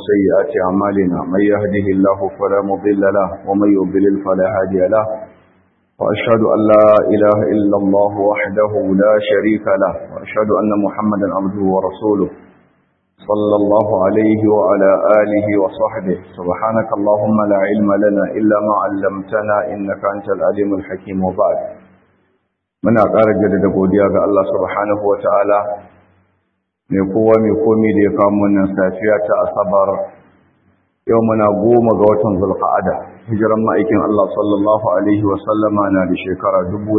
سيئات أعمالنا من يهده الله فلا مضل له ومن يضلل فلا هادي له وأشهد أن لا إله إلا الله وحده لا شريك له وأشهد أن محمدا عبده ورسوله صلى الله عليه وعلى آله وصحبه سبحانك اللهم لا علم لنا إلا ما علمتنا إنك أنت العليم الحكيم وبعد من أقارج جدد قوديا الله سبحانه وتعالى mai kowa mai komi da ya kamo wannan safiya ta asabar yau muna goma ga watan zulqa'ada hijiran ma'aikin Allah sallallahu alaihi wa sallama na da shekara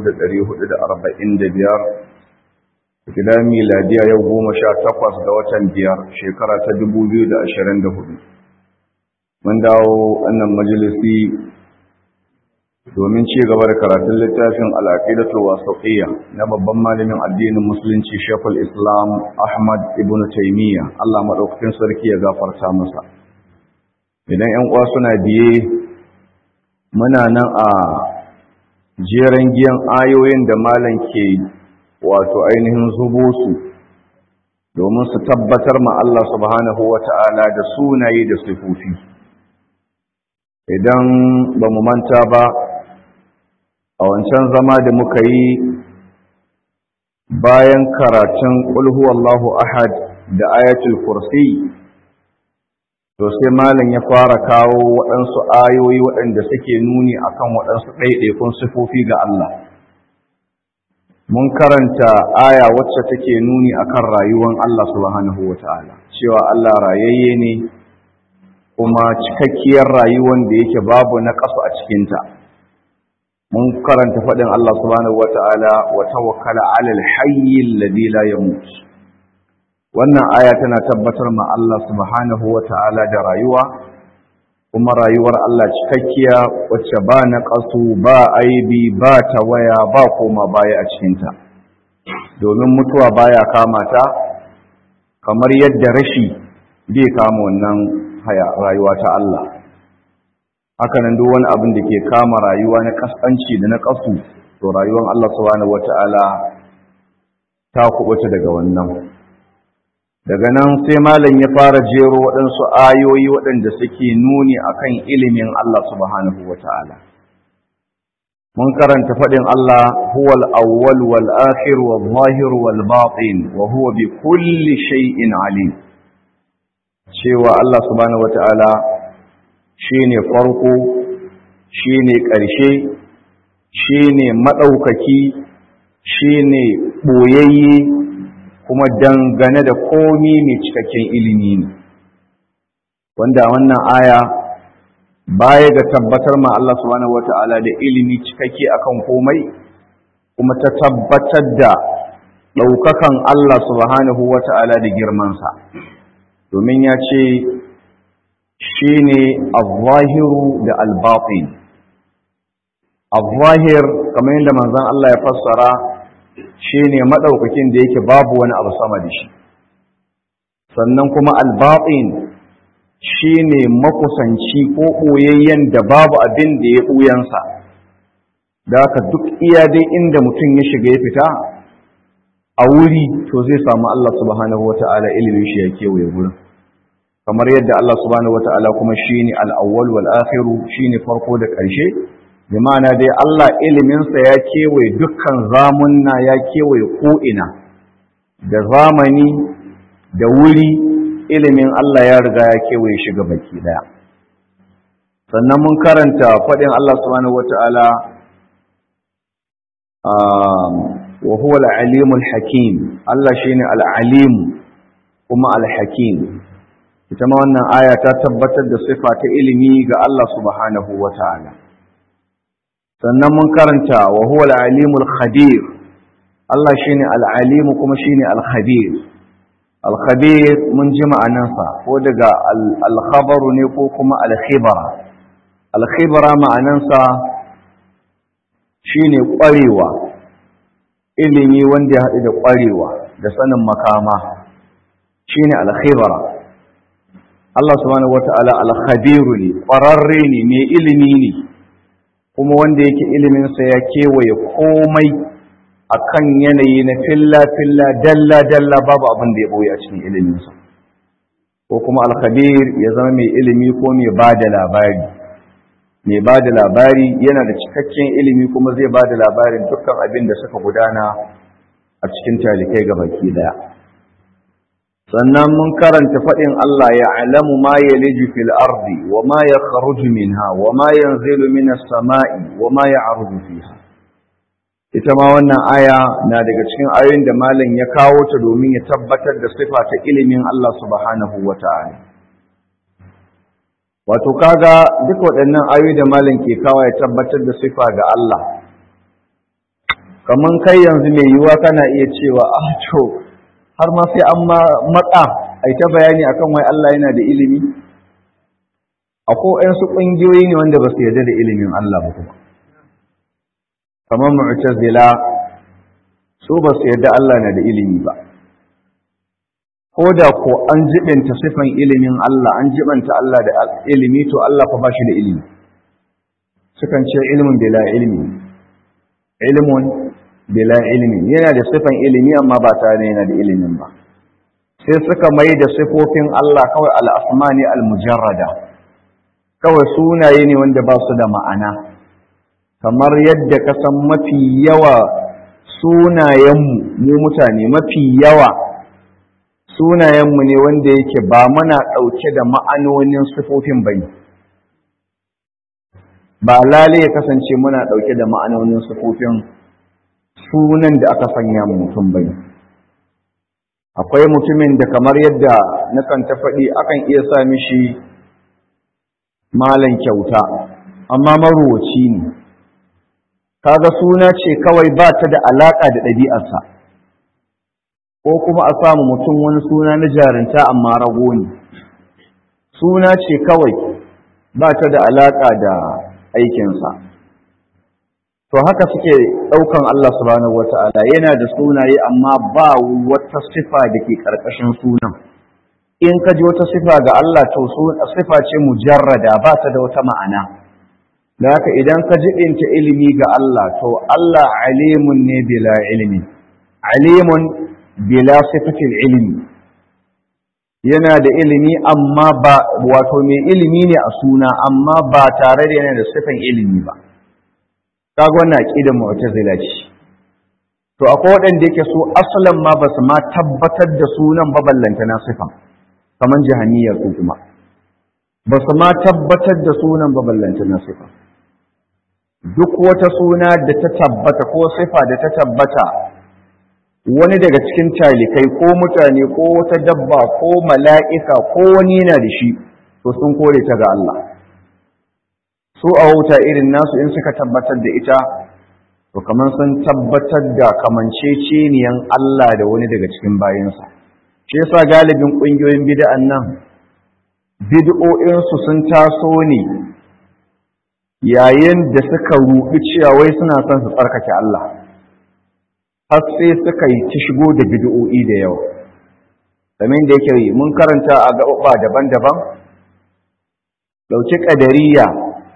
1445 gida miladiya yau goma sha takwas ga watan biyar shekara ta 2024 mun dawo wannan majalisi domin ci gaba da karatun littafin al'aqidatul wasatiyya na babban malamin addinin musulunci Sheikhul Islam Ahmad ibn Taymiyyah Allah madaukakin sarki ya gafarta masa idan 'yan uwa suna biye muna nan a jeren giyan ayoyin da malam ke wato ainihin zubo su domin su tabbatar ma Allah subhanahu wata'ala da sunaye da sifofi idan ba mu manta ba a wancan zama da muka yi bayan karatun Allahu ahad da ayatul kursi to sai malam ya fara kawo waɗansu ayoyi waɗanda suke nuni akan waɗansu ɗaiɗaikun sifofi ga Allah mun karanta aya wacce take nuni akan rayuwar Allah subhanahu wata'ala cewa Allah rayayye ne kuma cikakkiyar rayuwar da yake babu na ƙasa a cikinta mun karanta faɗin Allah subhanahu wata'ala wa tawakkala 'alal hayyil ladhi la yamut wannan aya tana tabbatar ma Allah subhanahu wata'ala da rayuwa kuma rayuwar Allah cikakkiya wacce ba na ƙasu ba aibi ba tawaya ba koma baya a cikinta domin mutuwa baya kama ta kamar yadda rashi bai kama wannan rayuwa ta Allah hakanan duk wani abin da ke kama rayuwa na kaskanci da na kasu to rayuwar Allah subhanahu wata'ala ta kubuta daga wannan daga nan sai malam ya fara jero waɗansu ayoyi waɗanda suke nuni akan ilimin Allah subhanahu wata'ala mun karanta faɗin Allah huwal awwal wal akhir wal zahir wal batin wa huwa bi kulli shay'in alim cewa Allah subhanahu wata'ala shi ne farko shi ne ƙarshe shi ne maɗaukaki shi ne ɓoyayye kuma dangane da komi mai cikakken ilimi ne wanda wannan aya baya ga tabbatar ma Allah subhanahu wata'ala da ilimi cikakke akan komai kuma ta tabbatar da ɗaukakan Allah subhanahu wata'ala da girmansa domin ya ce shi ne al-zahiru da al-batin al-zahir kamar yadda manzan Allah ya fassara shi ne maɗaukakin da yake babu wani abu sama da shi sannan kuma al-batin shi ne makusanci ko ɓoyayyen da babu abin da ya ɓuyansa da haka duk iya dai inda mutum ya shiga ya fita a wuri to zai samu Allah subhanahu wa ta'ala ilimin shi ya kewaye wurin kamar yadda Allah subhanahu wata'ala kuma shine al-awwal wal akhir shine farko da ƙarshe bi ma'ana dai Allah iliminsa ya kewaye dukkan zamunna ya kewaye ko'ina da zamani da wuri ilimin Allah ya riga ya kewaye shi ga baki daya sannan mun karanta faɗin Allah subhanahu wata'ala wa huwa al-alimul hakim Allah shine al-alim kuma al-hakim ita ma wannan aya ta tabbatar da sifa ta ilimi ga Allah subhanahu wa ta'ala sannan mun karanta wa huwa al-alimul khabir Allah shine al-alim kuma shine al-khabir al-khabir mun ji ma'anansa ko daga al-khabaru ne ko kuma al-khibara al-khibara ma'anansa shine ƙwarewa ilimi wanda ya haɗu da ƙwarewa da sanin makama shine al-khibara Allah subhanahu wata'ala al-khabiru ne ƙwararre ne mai ilimi ne kuma wanda yake iliminsa ya kewaye komai akan yanayi na filla-filla dalla-dalla babu abin da ya ɓoye a cikin iliminsa ko kuma alkhabir ya zama mai ilimi ko mai ba da labari mai ba da labari yana da cikakken ilimi kuma zai ba da labarin dukkan abin da suka gudana a cikin talikai ga baki daya sannan mun karanta faɗin Allah ya alamu ma ya liji fil ardi wa ma ya kharuju minha wa ma yanzilu minas sama'i wa ma ya arzu fiha ita ma wannan aya na daga cikin ayoyin da malam ya kawo ta domin ya tabbatar da sifa ta ilimin Allah subhanahu wa ta'ala wato kaga duk waɗannan ayoyi da malam ke kawo ya tabbatar da sifa ga Allah kaman kai yanzu mai yiwuwa kana iya cewa ah to har ma sai an matsa a ta bayani akan wai Allah yana da ilimi akwai su ƙungiyoyi ne wanda ba su yarda da ilimin Allah ba kuma kamar mu'tazila su ba su yarda Allah na da ilimi ba ko da ko an jibinta sifan ilimin Allah an jibanta Allah da ilimi to Allah fa ba shi da ilimi sukan ce ilmin bila ilmi ilmun bila ilmi yana da sifan ilimi amma ba tare yana da ilimin ba sai suka mai da sifofin Allah kawai al-asma ne al-mujarrada kawai sunaye ne wanda ba su da ma'ana kamar yadda ka san mafi yawa sunayenmu mu mutane mafi yawa sunayenmu ne wanda yake ba mana ɗauke da ma'anonin sifofin bane ba lale ya kasance muna ɗauke da ma'anonin sifofin sunan da aka sanya mutum bai akwai mutumin da kamar yadda nakan ta faɗi akan iya sa mishi malan kyauta amma maruwaci ne kaga suna ce kawai ba ta da alaƙa da ɗabi'arsa ko kuma a samu mutum wani suna na jarinta amma rago ne suna ce kawai ba ta da alaƙa da aikinsa to haka suke ɗaukan Allah subhanahu wata'ala yana da sunaye amma ba wata sifa da ke ƙarƙashin sunan in ka ji wata sifa ga Allah to sifa ce mujarrada ba ta da wata ma'ana da haka idan ka jiɗinta ilimi ga Allah to Allah alimun ne bila ilimi alimun bila sifatil ilimi yana da ilimi amma ba wato mai ilimi ne a suna amma ba tare da yana da sifan ilimi ba kaga wannan aqidar mu'tazila ce to akwai waɗanda yake so asalan ma basu ma tabbatar da sunan ba ballanta na sifan kaman jahaniya su kuma basu ma tabbatar da sunan ba ballanta na sifan duk wata suna da ta tabbata ko sifa da ta tabbata wani daga cikin talikai ko mutane ko wata dabba ko mala'ika ko wani yana da shi to sun kore ta ga Allah su a wuta irin nasu in suka tabbatar da ita to kamar sun tabbatar da kamanceceniyan Allah da wani daga cikin bayansa shi yasa galibin ƙungiyoyin bid'an nan bid'o'insu sun taso ne yayin da suka ruɗi cewa wai suna son su tsarkake Allah har sai suka yi ta shigo da bid'o'i da yawa domin da yake mun karanta a gaɓaɓa daban-daban ɗauki ƙadariya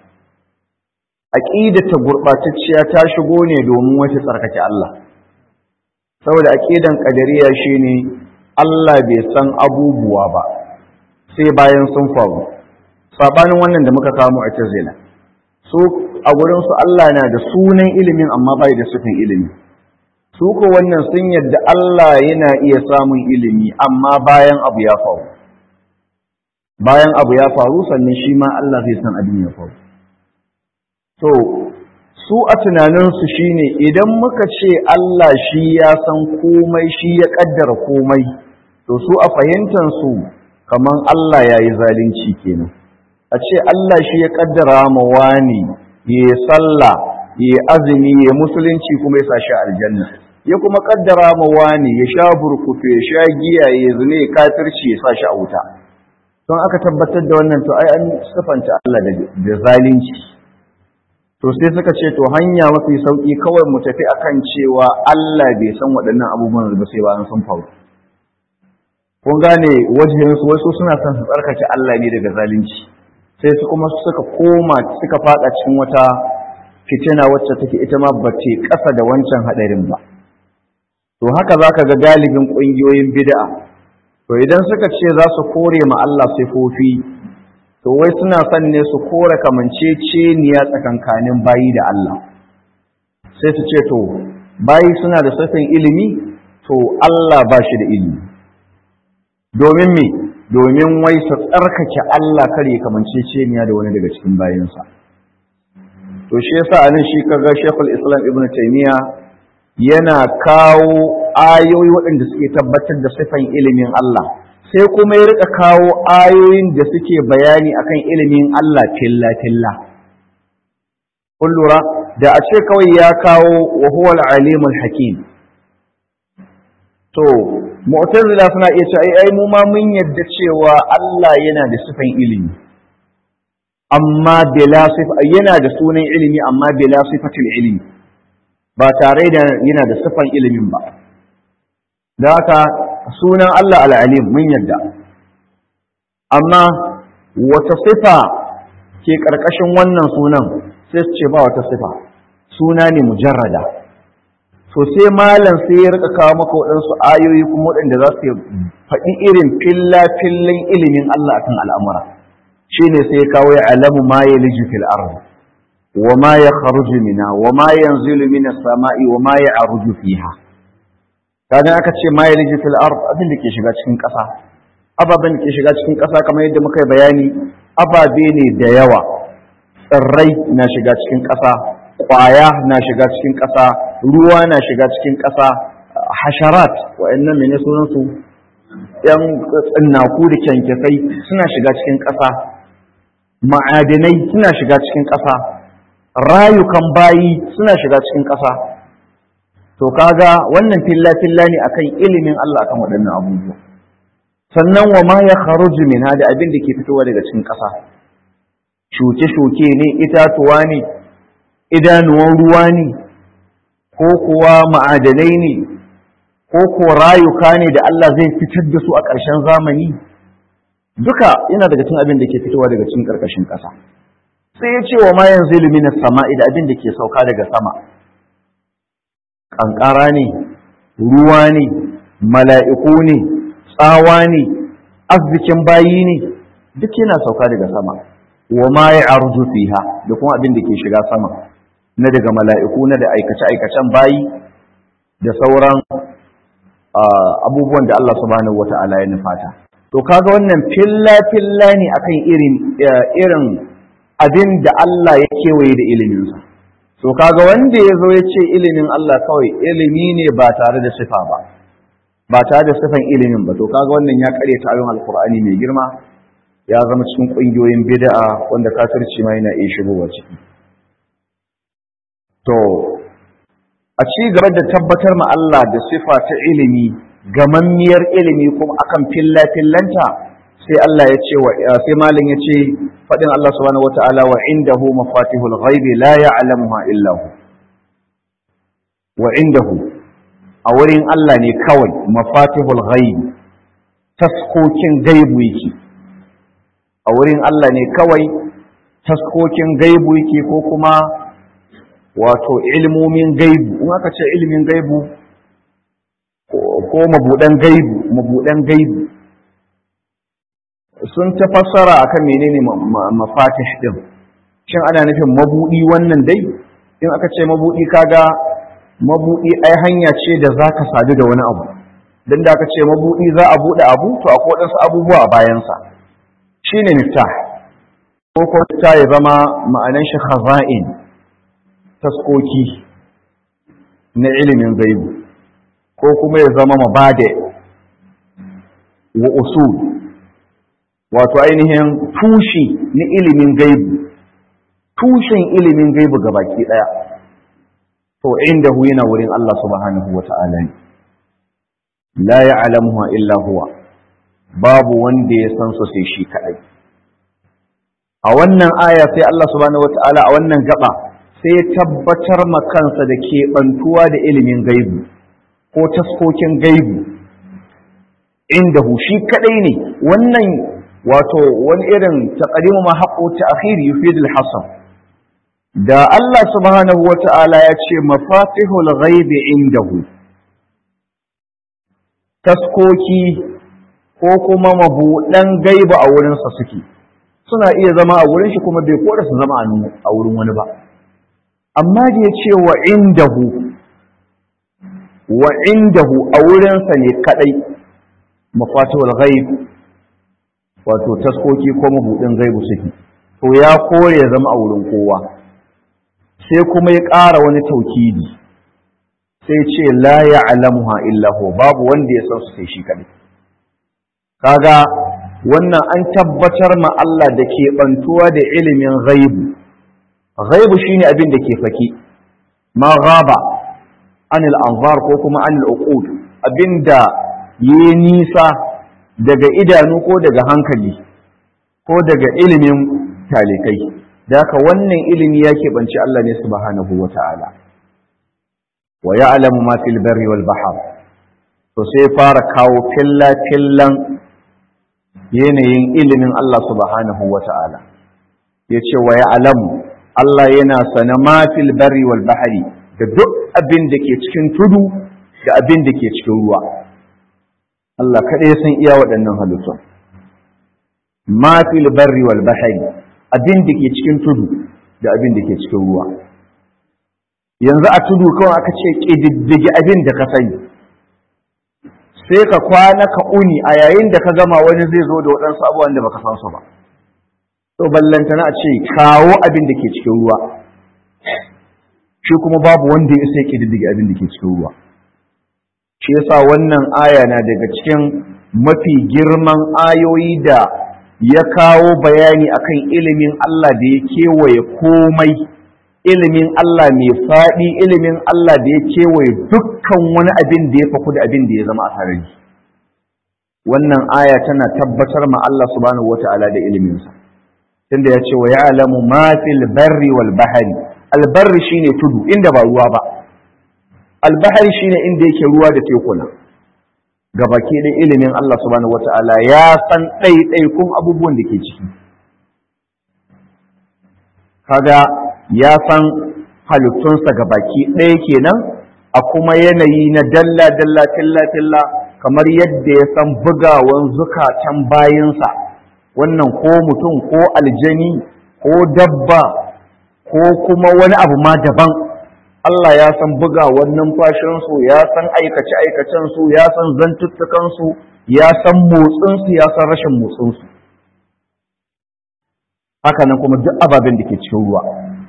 aƙidata gurɓatacciya ta shigo ne domin wata tsarkake Allah saboda aƙidan ƙadariya shine Allah bai san abubuwa ba sai bayan sun faru sabanin wannan da muka kamo a tazila su a gurin su Allah na da sunan ilimin amma bai da sufin ilimi su ko wannan sun yadda Allah yana iya samun ilimi amma bayan abu ya faru bayan abu ya faru sannan shi ma Allah zai san abin ya faru to su a tunaninsu shine idan muka ce Allah shi ya san komai shi ya kaddara komai to su a fahimtansu kaman Allah ya yi zalunci kenan a ce Allah shi ya kaddara ma wani ya sallah ya azumi ya musulunci kuma ya sa shi aljanna ya kuma kaddara ma wani ya sha burkutu ya sha giya ya zune ya kafirci ya sa shi a wuta don aka tabbatar da wannan to ai an sifanta Allah da zalunci to sai suka ce to hanya mafi sauki kawai mu tafi akan cewa Allah bai san waɗannan abubuwan ba sai bayan sun faru kun gane wajen su wasu suna son su tsarkake Allah ne daga zalunci sai su kuma suka koma suka fada cikin wata fitina wacce take ita ma ba ce ƙasa da wancan hadarin ba to haka zaka ga galibin ƙungiyoyin bid'a to idan suka ce za su kore ma Allah sifofi to wai suna son ne su kore kamanceceniya tsakankanin bayi da Allah sai su ce to bayi suna da sifin ilimi to Allah ba shi da ilimi domin me domin wai su tsarkake Allah kare kamanceceniya da wani daga cikin bayinsa to shi yasa anan shi kaga Sheikhul Islam Ibn Taymiyyah yana kawo ayoyi waɗanda suke tabbatar da sifan ilimin Allah sai kuma ya rika kawo ayoyin da suke bayani akan ilimin Allah filla filla kun lura da a ce kawai ya kawo wa huwa al-alimul hakim to mu'tazila suna iya cewa ai mu ma mun yadda cewa Allah yana da sifan ilimi amma bila sifa yana da sunan ilimi amma bila sifatul ilimi ba tare da yana da sifan ilimin ba da haka sunan Allah al-alim mun yadda amma wata sifa ke karkashin wannan sunan sai su ce ba wata sifa suna ne mujarrada to sai malam sai ya rika kawo maka waɗansu ayoyi kuma waɗanda za su faɗi irin filla-fillan ilimin Allah akan al'amura shi ne sai ya kawo ya alamu ma ya liji fil ardi wa ma ya kharuju mina wa ma yanzilu mina sama'i wa ma ya aruju fiha kadan aka ce ma ya liji fil ardi abin da ke shiga cikin ƙasa ababen da ke shiga cikin ƙasa kamar yadda muka yi bayani ababe ne da yawa tsirrai na shiga cikin ƙasa ƙwaya na shiga cikin ƙasa ruwa na shiga cikin ƙasa hasharat wa'annan mene sunansu yan tsinnaku da kyankyasai suna shiga cikin ƙasa ma'adinai suna shiga cikin ƙasa rayukan bayi suna shiga cikin ƙasa to kaga wannan filla-filla ne akan ilimin Allah akan waɗannan abubuwa sannan wa ma ya kharuju min da abin da ke fitowa daga cikin ƙasa shuke-shuke ne itatuwa ne idanuwan ruwa ne ko kuwa ma'adanai ne ko ko rayuka ne da Allah zai fitar da su a ƙarshen zamani duka yana daga cikin abin da ke fitowa daga cikin ƙarƙashin ƙasa sai ya ce wa ma yanzu ilminas sama'i da abin da ke sauka daga sama ƙanƙara ne ruwa ne mala'iku ne tsawa ne arzikin bayi ne duk yana sauka daga sama wa ma ya arzu fiha da kuma abin da ke shiga sama na daga mala'iku na da aikace-aikacen bayi da sauran abubuwan da Allah subhanahu wata'ala ya nufata to kaga wannan filla-filla ne akan irin irin abin da Allah ya kewaye da iliminsa to kaga wanda ya zo ya ce ilimin Allah kawai ilimi ne ba tare da sifa ba ba tare da sifan ilimin ba to kaga wannan ya kare ta ayon alkur'ani mai girma ya zama cikin ƙungiyoyin bid'a wanda kafirci ma yana iya shigowa ciki to a ci gaba da tabbatar ma Allah da sifa ta ilimi gamammiyar ilimi kuma akan filla fillanta sai Allah ya ce wa sai malam ya ce fadin Allah subhanahu wataala wa indahu mafatihul ghaibi la ya'lamuha illa hu wa indahu a wurin Allah ne kawai mafatihul ghaibi taskokin gaibu yake a wurin Allah ne kawai taskokin gaibu yake ko kuma wato ilmomin gaibu in aka ce ilmin gaibu ko mabudan gaibu mabudan gaibu sun ta fassara akan menene mafatih din shin ana nufin mabudi wannan dai in aka ce mabudi kaga mabudi ai hanya ce da zaka sadu da wani abu dan da aka ce mabudi za a bude abu to akwai wadansu abubuwa a bayansa shine miftah ko ko ta ya zama ma'anan shi khaza'in taskoki na ilimin gaibu ko kuma ya zama mabade wa usul wato ainihin tushi na ilimin gaibu tushen ilimin gaibu ga baki daya to inda hu yana wurin Allah subhanahu wa ta'ala ne la ya'lamuha illa huwa babu wanda ya san su sai shi kadai a wannan aya sai Allah subhanahu wa ta'ala a wannan gaba sai ya tabbatar ma kansa da keɓantuwa da ilimin gaibu ko taskokin gaibu inda shi kadai ne wannan wato wani irin taqdimu ma haqqu ta'khir yufid al-hasr da Allah subhanahu wa ta'ala ya ce mafatihul ghaibi indahu taskoki ko kuma mabuɗan gaiba a wurinsa suke suna iya zama a wurin shi kuma bai koda su zama a wurin wani ba amma da ya ce wa indahu wa indahu a wurinsa ne kadai mafatihul ghaib wato taskoki ko mabuɗin gaibu suke to ya kore ya zama a wurin kowa sai kuma ya ƙara wani taukidi sai ce la ya'lamuha illa hu babu wanda ya san su sai shi kadai kaga wannan an tabbatar ma Allah da ke bantuwa da ilimin ghaibu ghaibu shine abin da ke faki ma ghaba anil anzar ko kuma anil uqud abinda yi nisa daga idanu ko daga hankali ko daga ilimin talikai da haka wannan ilimi ya keɓanci Allah ne subhanahu wa ta'ala wa ya'lamu ma fil barri wal bahr to sai fara kawo filla fillan yanayin ilimin Allah subhanahu wa ta'ala yace wa ya'lamu Allah yana sana ma fil barri wal bahri da duk abin da ke cikin tudu da abin da ke cikin ruwa Allah kaɗai san iya waɗannan halittun ma fil barri wal bahri abin da ke cikin tudu da abin da ke cikin ruwa yanzu a tudu kawai aka ce ƙididdige abin da ka sani sai ka kwana ka uni a yayin da ka gama wani zai zo da waɗansu abubuwan da baka san su ba to ballantana a ce kawo abin da ke cikin ruwa shi kuma babu wanda ya sai ƙididdige abin da ke cikin ruwa shi yasa wannan aya na daga cikin mafi girman ayoyi da ya kawo bayani akan ilimin Allah da ya kewaye komai ilimin Allah mai faɗi ilimin Allah da ya kewaye dukkan wani abin da ya faku da abin da ya zama a sarari wannan aya tana tabbatar ma Allah subhanahu wata'ala da iliminsa tunda ya ce wa ya'lamu ma fil barri wal bahri al barri shine tudu inda ba ruwa ba al bahri shine inda yake ruwa da tekuna gabaki da ilimin Allah subhanahu wata'ala ya san ɗaiɗaikun abubuwan da ke ciki kaga ya san halittunsa gabaki ɗaya kenan a kuma yanayi na dalla dalla tilla tilla kamar yadda ya san bugawan zukatan bayinsa wannan ko mutum ko aljani ko dabba ko kuma wani abu ma daban Allah ya san bugawan numfashinsu ya san aikace-aikacensu ya san zantuttukansu ya san motsinsu ya san rashin motsinsu haka nan kuma duk ababen da ke cikin ruwa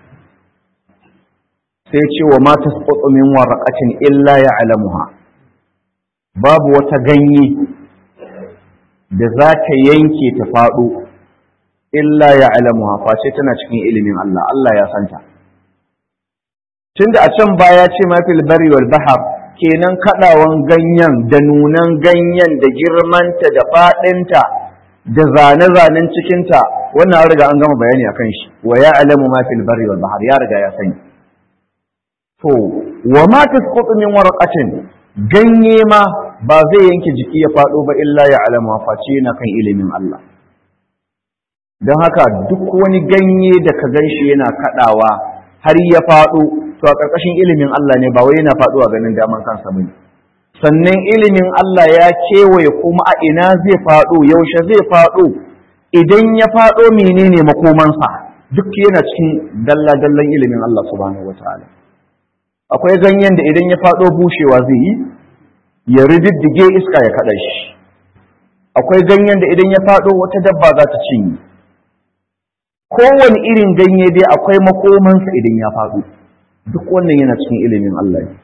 sai ce wa mata min waraqatin illa ya'lamuha babu wata ganye da za ta yanke ta faɗo illa ya'lamuha face tana cikin ilimin Allah Allah ya santa tunda a can baya ce mafil bari wal bahar kenan kadawan ganyen da nunan ganyen da girmanta da fadinta da zane-zanen cikinta wannan riga an gama bayani akan shi wa ya alamu mafil bari wal bahar ya riga ya sani to wa ma tasqutu min warqatin ganye ma ba zai yanke jiki ya fado ba illa ya alamu face yana kan ilimin Allah don haka duk wani ganye da ka ganshi yana kadawa har ya fado to a ƙarƙashin ilimin Allah ne ba wai yana faɗuwa ganin daman kansa bane sannan ilimin Allah ya kewaye kuma a ina zai faɗo yaushe zai faɗo idan ya faɗo menene makomansa duk yana cikin dalla-dallan ilimin Allah subhanahu wataala akwai ganyen da idan ya faɗo bushewa zai yi ya rididdige iska ya kaɗa shi akwai ganyen da idan ya faɗo wata dabba za ta cinye kowane irin ganye dai akwai makomansa idan ya faɗo duk wannan yana cikin ilimin Allah ne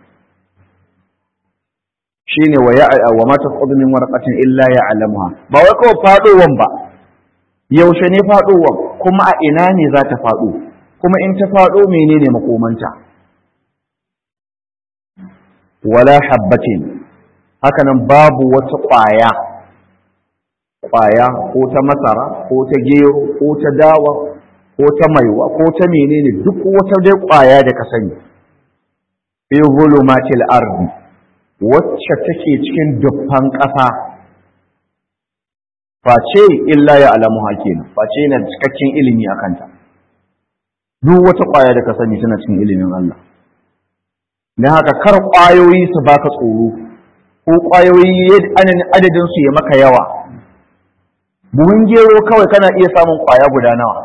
shine wa ya wa ma tasqutu min warqatin illa ya'lamuha ba wai kawai fadowan ba yaushe ne fadowan kuma a ina ne za ta fado kuma in ta fado menene makomanta wala habbatin hakanan babu wata ƙwaya ƙwaya ko ta masara ko ta gero ko ta dawa ko ta maiwa ko ta menene duk wata dai ƙwaya da ka sani fi zulumatil ardi wacce take cikin dufan ƙasa face illa ya alamu kenan face yana cikakken ilimi a kanta duk wata ƙwaya da ka sani tana cikin ilimin Allah don haka kar ƙwayoyi su baka tsoro ko ƙwayoyi adadin su ya maka yawa buhun gero kawai kana iya samun ƙwaya guda nawa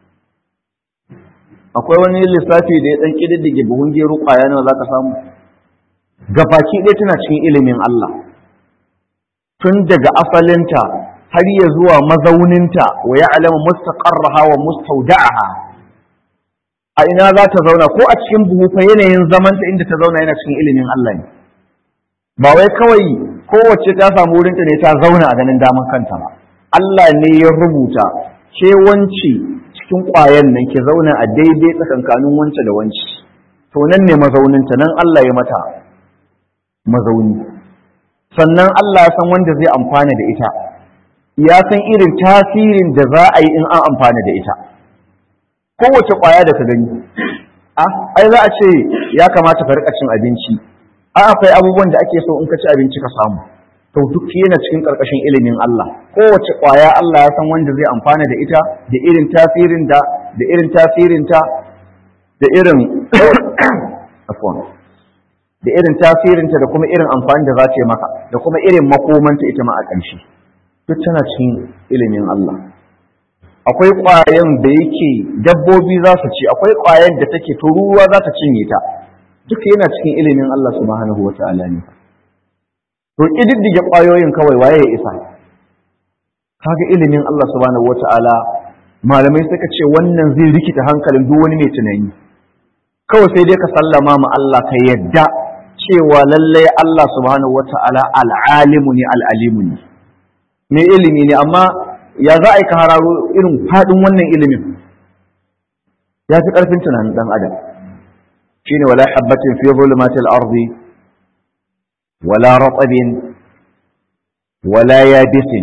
akwai wani lissafi da ya ɗan ƙididdige buhun gero ƙwaya nawa za ka samu gabaki ɗaya tana cikin ilimin Allah tun daga asalinta har ya zuwa mazauninta wa ya alama mustaqarraha wa mustawda'aha a ina za ta zauna ko a cikin buhu fa yanayin zamanta inda ta zauna yana cikin ilimin Allah ne ba wai kawai kowace ta samu wurinta ne ta zauna a ganin daman kanta ba Allah ne ya rubuta ke wanci cikin ƙwayan nan ki zauna a daidai tsakankanin wance da wanci to nan ne mazauninta nan Allah ya mata mazauni sannan Allah ya san wanda zai amfana da ita ya san irin tasirin da za a yi in an amfana da ita kowace ƙwaya da ka gani a ai za a ce ya kamata ka rika cin abinci a akwai abubuwan da ake so in ka ci abinci ka samu to duk yana cikin ƙarƙashin ilimin Allah kowace ƙwaya Allah ya san wanda zai amfana da ita da irin tasirin da da irin tasirin ta da irin afwan da irin tasirinta da kuma irin amfani da za ta yi maka da kuma irin makomanta ita ma a ƙarshe duk tana cikin ilimin Allah akwai ƙwayan da yake dabbobi za su ci akwai ƙwayan da take turuwa za ta cinye ta duk yana cikin ilimin Allah subhanahu wa ta'ala ne to ƙididdige ƙwayoyin kawai waye ya isa kaga ilimin Allah subhanahu wa ta'ala malamai suka ce wannan zai rikita hankalin duk wani mai tunani kawai sai dai ka sallama ma Allah ka yadda cewa lallai Allah subhanahu wata'ala al'alimu ne al'alimu ne mai ilimi ne amma ya za a yi ka hararo irin faɗin wannan ilimin ya fi ƙarfin tunanin ɗan adam shi ne wala habbatin fi zulumatil ardi wala ratsabin wala yabisin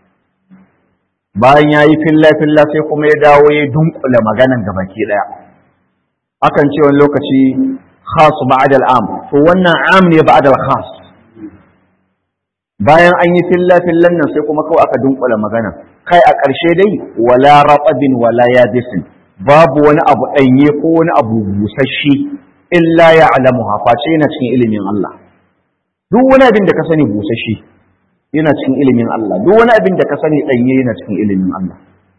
bayan ya yi filla-filla sai kuma ya dawo ya dunkula maganan gabaki ɗaya akan ce wani lokaci khas ba'da al'am to wannan am ne ba'da al-khas bayan an yi filla fillan nan sai kuma kawai aka dunkula magana kai a ƙarshe dai wala ratabin wala yabisin babu wani abu ɗanye ko wani abu busasshe illa ya'lamuha face yana cikin ilimin Allah duk wani abin da ka sani busasshe yana cikin ilimin Allah duk wani abin da ka sani ɗanye yana cikin ilimin Allah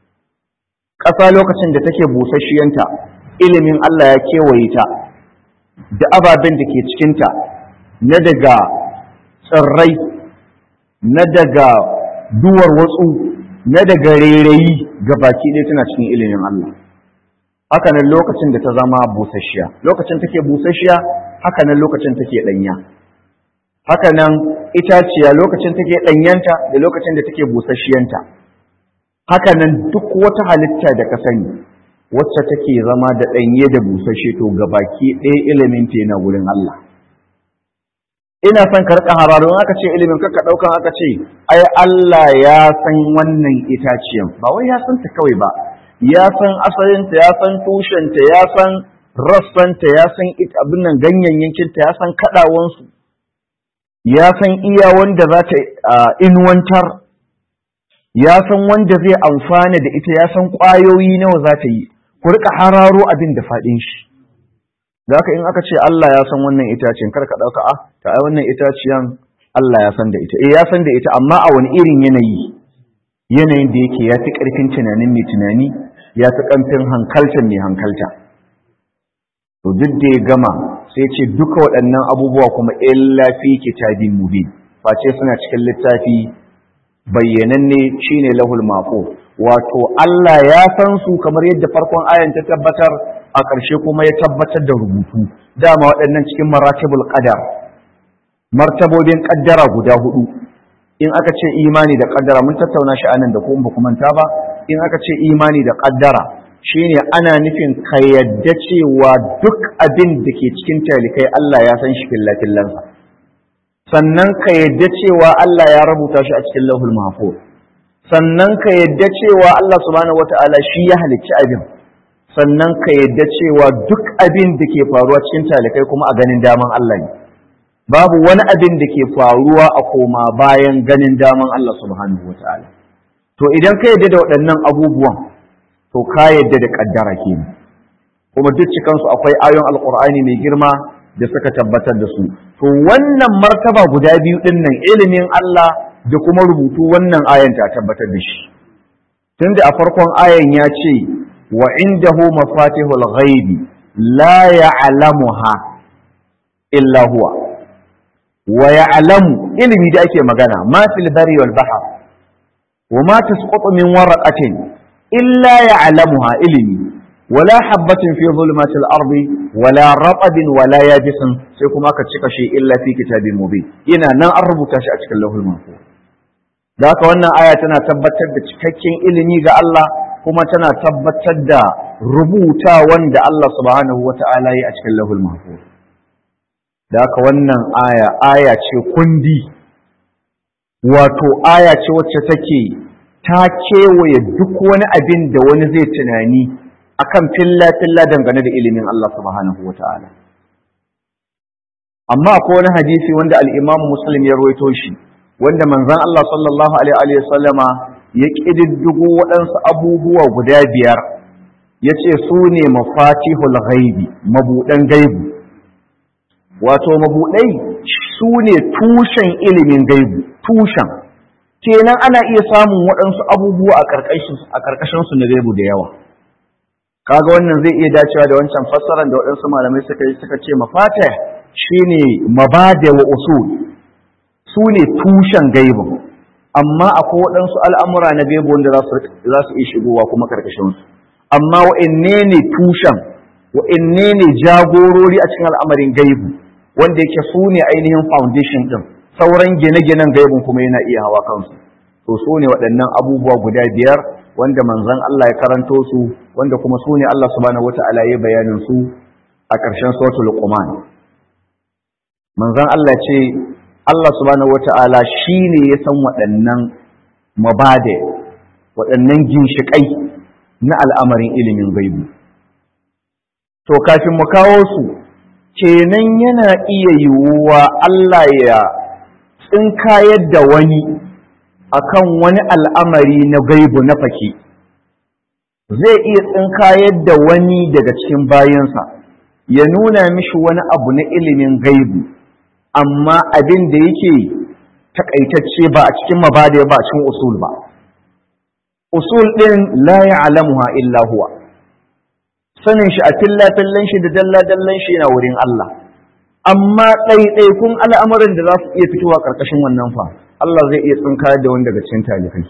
ƙasa lokacin da take busasshiyanta ilimin Allah ya kewaye ta da ababen da ke cikinta na daga tsirrai na daga duwar watsu na daga rairayi ga baki ɗaya tana cikin ilimin Allah haka nan lokacin da ta zama busasshiya lokacin take busasshiya haka nan lokacin take ɗanya haka nan itaciya lokacin take ɗanyanta da lokacin da take busasshiyanta haka nan duk wata halitta da ka sani wacce take zama da ɗanye da busashe to gabaki ɗaya ilimin ta yana wurin Allah ina son ka rika hararo in aka ce ilimin ka ɗaukan aka ce ai Allah ya san wannan itaciyan ba wai ya san ta kawai ba ya san asalinta ya san tushenta ya san rassanta ya san abin nan ganyayyakinta ya san kaɗawansu ya san iya wanda za ta inuwantar ya san wanda zai amfana da ita ya san ƙwayoyi nawa za ta yi ku rika hararo abin da faɗin shi da haka in aka ce Allah ya san wannan itacen kar ka ɗauka a ta ai wannan itaciyan Allah ya san da ita eh ya san da ita amma a wani irin yanayi yanayin da yake ya fi ƙarfin tunanin mai tunani ya fi ƙarfin hankaltar mai hankalta to duk da ya gama sai ce duka waɗannan abubuwa kuma illa fi kitabin mubin face suna cikin littafi bayyananne shine lahul maqu wato Allah ya san su kamar yadda farkon ayan ta tabbatar a ƙarshe kuma ya tabbatar da rubutu dama waɗannan cikin maratibul qadar martabobin ƙaddara guda hudu in aka ce imani da ƙaddara mun tattauna shi anan da ko ba kuma ta ba in aka ce imani da ƙaddara shine ana nufin ka yadda cewa duk abin da ke cikin talikai Allah ya san shi fillafillansa sannan ka yadda cewa Allah ya rubuta shi a cikin lahul mahfuz sannan ka yadda cewa Allah subhanahu wata'ala shi ya halicci abin sannan ka yadda cewa duk abin da ke faruwa cikin talikai kuma a ganin daman Allah ne babu wani abin da ke faruwa a koma bayan ganin daman Allah subhanahu wata'ala to idan ka yadda da waɗannan abubuwan to ka yadda da kaddara kenan kuma duk cikansu akwai ayon alqur'ani mai girma da suka tabbatar da su to wannan martaba guda biyu din nan ilimin Allah da kuma rubutu wannan ayan ta tabbatar da shi tunda a farkon ayan ya ce wa indahu mafatihul ghaibi la ya'lamuha illa huwa wa ya'lamu ilimi da ake magana ma fil bari wal bahr wa ma tasqutu min waraqatin illa ya'lamuha ilimi wala habatin fi zulumatil ardi wala raqabin wala yabisin sai kuma aka cika shi illa fi kitabin mubin ina nan an rubuta shi a cikin lauhul mahfuz da haka wannan aya tana tabbatar da cikakken ilimi ga Allah kuma tana tabbatar da rubuta wanda Allah subhanahu wata'ala yi a cikin lahul mahfuz da haka wannan aya aya ce kundi wato aya ce wacce take ta kewaye duk wani abin da wani zai tunani akan filla filla dangane da ilimin Allah subhanahu wata'ala amma akwai wani hadisi wanda al-Imam Muslim ya rawaito shi wanda manzon Allah sallallahu alaihi wa sallama ya kididdigo waɗansu abubuwa guda biyar ya ce su ne mafatihul ghaibi mabuɗan gaibu wato mabuɗai su ne tushen ilimin gaibu tushen kenan ana iya samun waɗansu abubuwa a ƙarƙashin su na gaibu da yawa kaga wannan zai iya dacewa da wancan fassarar da waɗansu malamai suka yi suka ce mafatih shine mabada wa usul su ne tushen gaibin amma akwai waɗansu al'amura na gaibu wanda za su iya shigowa kuma ƙarƙashinsu amma wa'inne ne tushen wa'inne ne jagorori a cikin al'amarin gaibu wanda yake su ne ainihin foundation ɗin sauran gine-ginen gaibun kuma yana iya hawa kansu to su ne waɗannan abubuwa guda biyar wanda manzon Allah ya karanto su wanda kuma su ne Allah subhanahu wata'ala ya bayanin su a ƙarshen suratul Luqman manzon Allah ce Allah subhanahu wata'ala shi ne ya san waɗannan mabade waɗannan ginshiƙai na al'amarin ilimin gaibu. To, kafin mu kawo su, kenan yana iya yiwuwa Allah ya tsinkayar da wani akan wani al'amari na gaibu na fake. Zai iya tsinkayar da wani daga cikin bayansa, ya nuna mishi wani abu na ilimin gaibu. amma abin da yake takaitacce ba a cikin mabada ba a cikin usul ba usul din la ya'lamuha illa huwa sanin shi a filla fillan shi da dalla dallan shi na wurin Allah amma ɗaiɗaikun al'amuran da za su iya fitowa ƙarƙashin wannan fa Allah zai iya tsinka da wani daga cikin talibai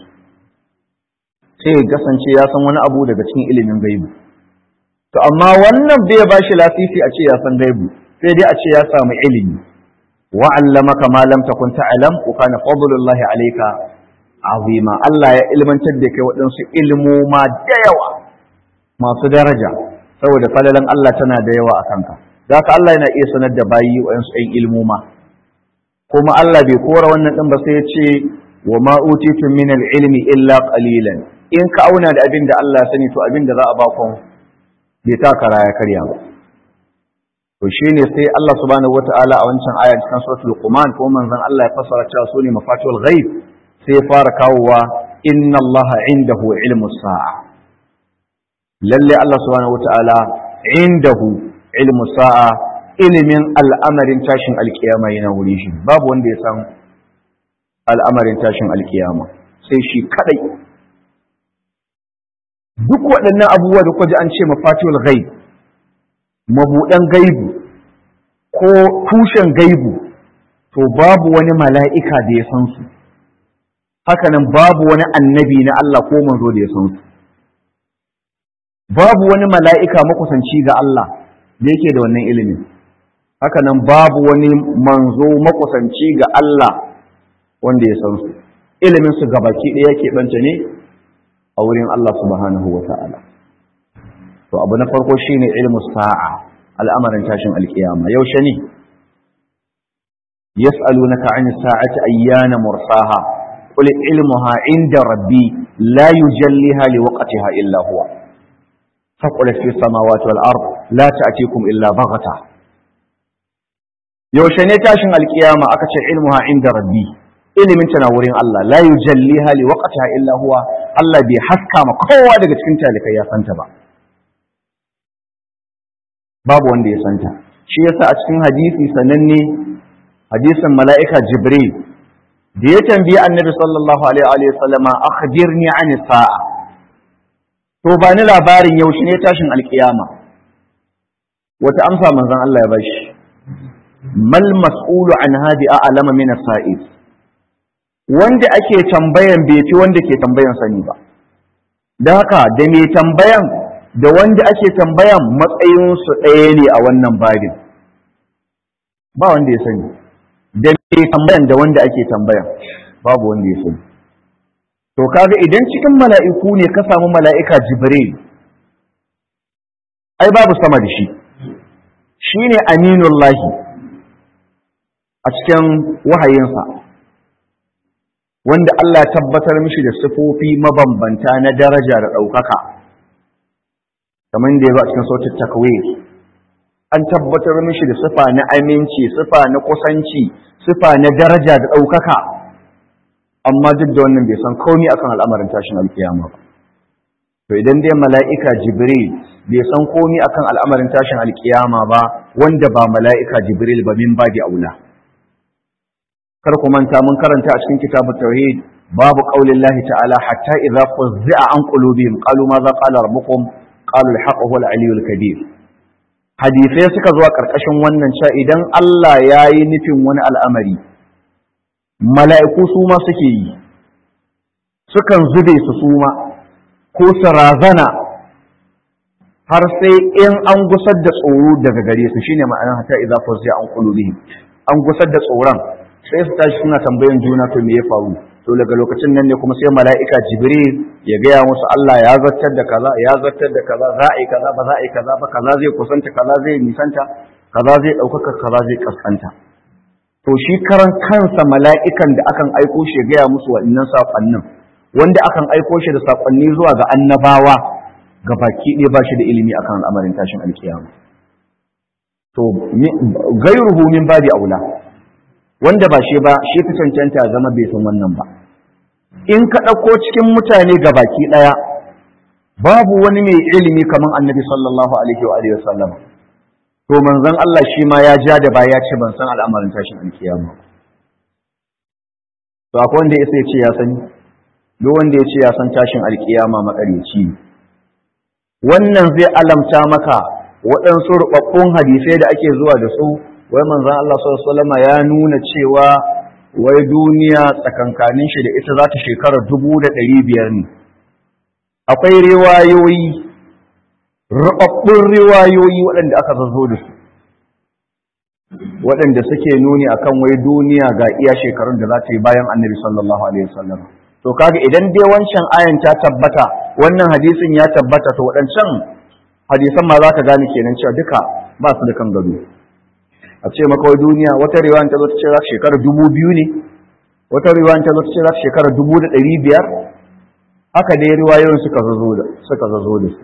sai ya kasance ya san wani abu daga cikin ilimin gaibu to amma wannan bai ba shi lasisi a ce ya san gaibu sai dai a ce ya samu ilimi وعلمك ما لم تكن تعلم وكان فضل الله عليك عظيما الله ya ilmantar da kai waɗansu ilmoma da yawa masu daraja saboda falalan Allah tana da yawa a kanka zaka Allah yana iya sanar da bayi waɗansu ɗan ilmoma kuma Allah bai kora wannan ɗin ba sai ya ce wa ma utitu min ilmi illa qalilan in ka auna da abin da Allah ya sani to abin da za a ba ku bai taka ya karya ba to shine sai Allah subhanahu wataala a wancan aya cikin suratul Luqman ko manzon Allah ya fassara cewa sune mafatihul ghaib sai ya fara kawowa inna Allah indahu ilmu sa'a lalle Allah subhanahu wataala indahu ilmu sa'a ilimin al'amarin tashin alkiyama yana wuri shi babu wanda ya san al'amarin tashin alkiyama sai shi kadai duk waɗannan abubuwa da kwaji an ce mafatihul ghaib mabuɗan gaibu ko tushen gaibu to babu wani mala'ika da ya san su hakanan babu wani annabi na Allah ko manzo da ya san su babu wani mala'ika makusanci ga Allah da yake da wannan ilimin hakanan babu wani manzo makusanci ga Allah wanda ya san su ilimin su gabaki ɗaya yake ɓanta ne a wurin Allah subhanahu wa ta'ala to abu na farko shine ilmu sa'a al'amarin tashin alkiyama yaushe ne yas'alunaka 'ani sa'ati ayyana mursaha qul ilmuha 'inda rabbi la yujalliha liwaqtiha illa huwa faqulat fi samawati wal ard la ta'tikum illa baghata yaushe ne tashin alkiyama aka ce ilmuha 'inda rabbi ilimin tana wurin Allah la yujalliha liwaqtiha illa huwa Allah bai haska ma kowa daga cikin talikai ya santa ba babu wanda ya santa shi yasa a cikin hadisi sananne hadisin mala'ika jibril da ya tambayi annabi sallallahu alaihi wa sallama akhbirni an sa'a to ba ni labarin yaushe ne tashin alkiyama wata amsa manzon Allah ya bashi mal mas'ulu an hadi a'lama min as-sa'id wanda ake tambayan bai fi wanda ke tambayan sani ba don haka da mai tambayan da wanda ake tambayan matsayinsu ɗaya ne a wannan babin ba wanda ya sani da mai tambayan da wanda ake tambayan babu wanda ya sani to kaga idan cikin mala'iku ne ka samu mala'ika jibril ai babu sama da shi shine aminullahi a cikin wahayinsa wanda Allah ya tabbatar mishi da sifofi mabambanta na daraja da ɗaukaka kamar da ya zo a cikin sautin takwir an tabbatar mishi da sifa na aminci sifa na kusanci sifa na daraja da ɗaukaka amma duk da wannan bai san komi akan al'amarin tashin alkiyama ba to idan dai mala'ika jibril bai san komi akan al'amarin tashin alkiyama ba wanda ba mala'ika jibril ba min ba aula kar ku manta mun karanta a cikin kitabut tauhid babu qaulin lahi ta'ala hatta idza fuzza an qulubihim qalu ma za qala rabbukum qalu al-haqq huwa al-aliyyul kabir hadisai suka zuwa karkashin wannan cewa idan Allah ya yi nufin wani al'amari mala'iku su ma suke yi sukan zube su suma ko su razana har sai in an gusar da tsoro daga gare su shine ma'anar hatta idza fuzza an qulubihim an gusar da tsoron sai su tashi suna tambayan juna to me ya faru to daga lokacin nan ne kuma sai mala'ika jibril ya gaya musu Allah ya zartar da kaza ya zartar da kaza za a yi kaza ba za a yi kaza ba kaza zai kusanta kaza zai nisanta kaza zai ɗaukaka kaza zai kaskanta to shi karan kansa mala'ikan da akan aiko shi ya gaya musu waɗannan saƙonnin wanda akan aiko shi da saƙonni zuwa ga annabawa ga baki ɗaya ba shi da ilimi akan al'amarin tashin alkiyama to gairuhu min babi aula wanda ba shi ba shi fi cancanta zama bai san wannan ba in ka ɗauko cikin mutane ga baki ɗaya babu wani mai ilimi kamar annabi sallallahu alaihi wa alihi wasallam to manzon Allah shi ma ya ja da baya ce ban san al'amarin tashin alkiyama to akwai wanda ya ce ya sani duk wanda ya ce ya san tashin alkiyama makareci wannan zai alamta maka waɗansu rubabbun hadisai da ake zuwa da su wai manzan Allah sallama ya nuna cewa wai duniya tsakankanin shi da ita za ta shekara dubu da ɗari biyar ne akwai riwayoyi rubabbun riwayoyi waɗanda aka zazzo da su waɗanda suke nuni akan wai duniya ga iya shekarun da za ta yi bayan annabi sallallahu alaihi wasallam to kaga idan dai wancan ayan ta tabbata wannan hadisin ya tabbata to waɗancan hadisan ma za ka gane kenan cewa duka ba su da kan gado a ce maka wai duniya wata riwayan ta zo ta ce za ta shekara dubu biyu ne wata riwayan ta zo ta ce za ta shekara dubu da ɗari biyar haka dai riwayoyin suka zazo da suka zazo da su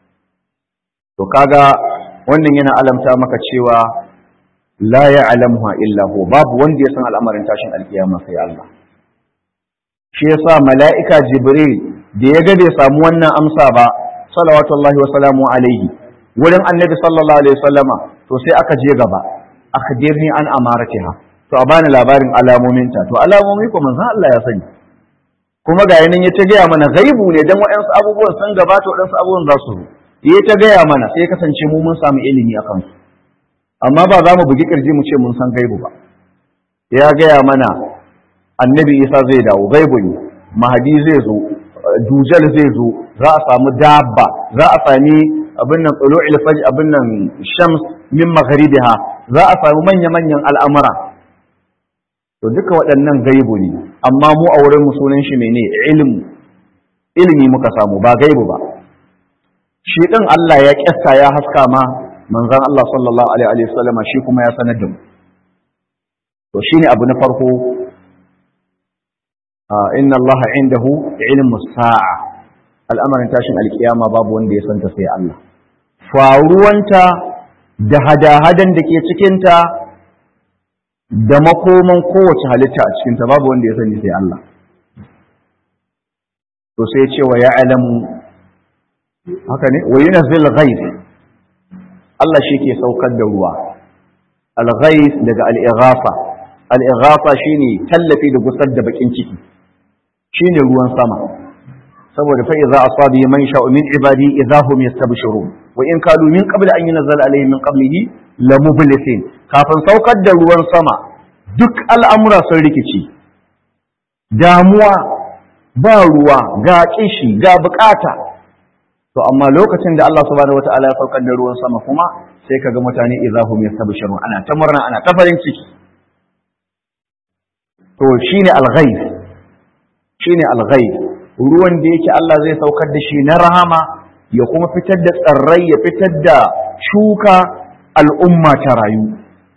to kaga wannan yana alamta maka cewa la ya'lamuha illa hu babu wanda ya san al'amarin tashin alkiyama sai Allah shi yasa mala'ika jibril da ya ga bai samu wannan amsa ba salawatullahi wa salamu alaihi wurin annabi sallallahu alaihi wasallama to sai aka je gaba akhbirni an amaratiha to a bani labarin alamominta to alamomi ko manzon Allah ya sani kuma ga yanin ya ta gaya mana gaibu ne dan waɗansu abubuwan sun gabata waɗansu abubuwan za su zo ya ta gaya mana sai kasance mu mun samu ilimi a kansu amma ba za mu bugi kirji mu ce mun san gaibu ba ya gaya mana annabi isa zai dawo gaibu ne mahadi zai zo dujal zai zo za a samu dabba za a sami abin nan tulu'il fajr abin nan shams min magharibiha za a samu manya-manyan al'amura to duka waɗannan gaibu ne amma mu a wurin sunan shi mene ilimi ilimi muka samu ba gaibu ba shi ɗin Allah ya ƙyasta ya haska ma manzan Allah sallallahu alaihi wasallama shi kuma ya sanar da mu to shine abu na farko inna Allah indahu ilmu sa'a al'amarin tashin alkiyama babu wanda ya santa sai Allah faruwanta da hada-hadan da ke cikinta da makoman kowace halitta a cikinta babu wanda ya sani sai Allah to sai ce wa ya'lamu haka ne wa yunazzil ghaiz Allah shi ke saukar da ruwa al-ghaiz daga al-ighafa al-ighafa shine tallafi da gusar da bakin ciki shine ruwan sama saboda fa idza asaba man sha'u min ibadi idza hum yastabshirun wa in kanu min qabli an yunzala alaihim min qablihi la mublisin kafin saukar da ruwan sama duk al'amura sun rikici damuwa ba ruwa ga kishi ga bukata to amma lokacin da Allah subhanahu wataala ya saukar da ruwan sama kuma sai kaga mutane idza hum yastabshirun ana ta murna ana ta farin ciki to shine al-ghayb shine al-ghayb ruwan da yake Allah zai saukar da shi na rahama ya kuma fitar da tsirrai ya fitar da shuka al'umma ta rayu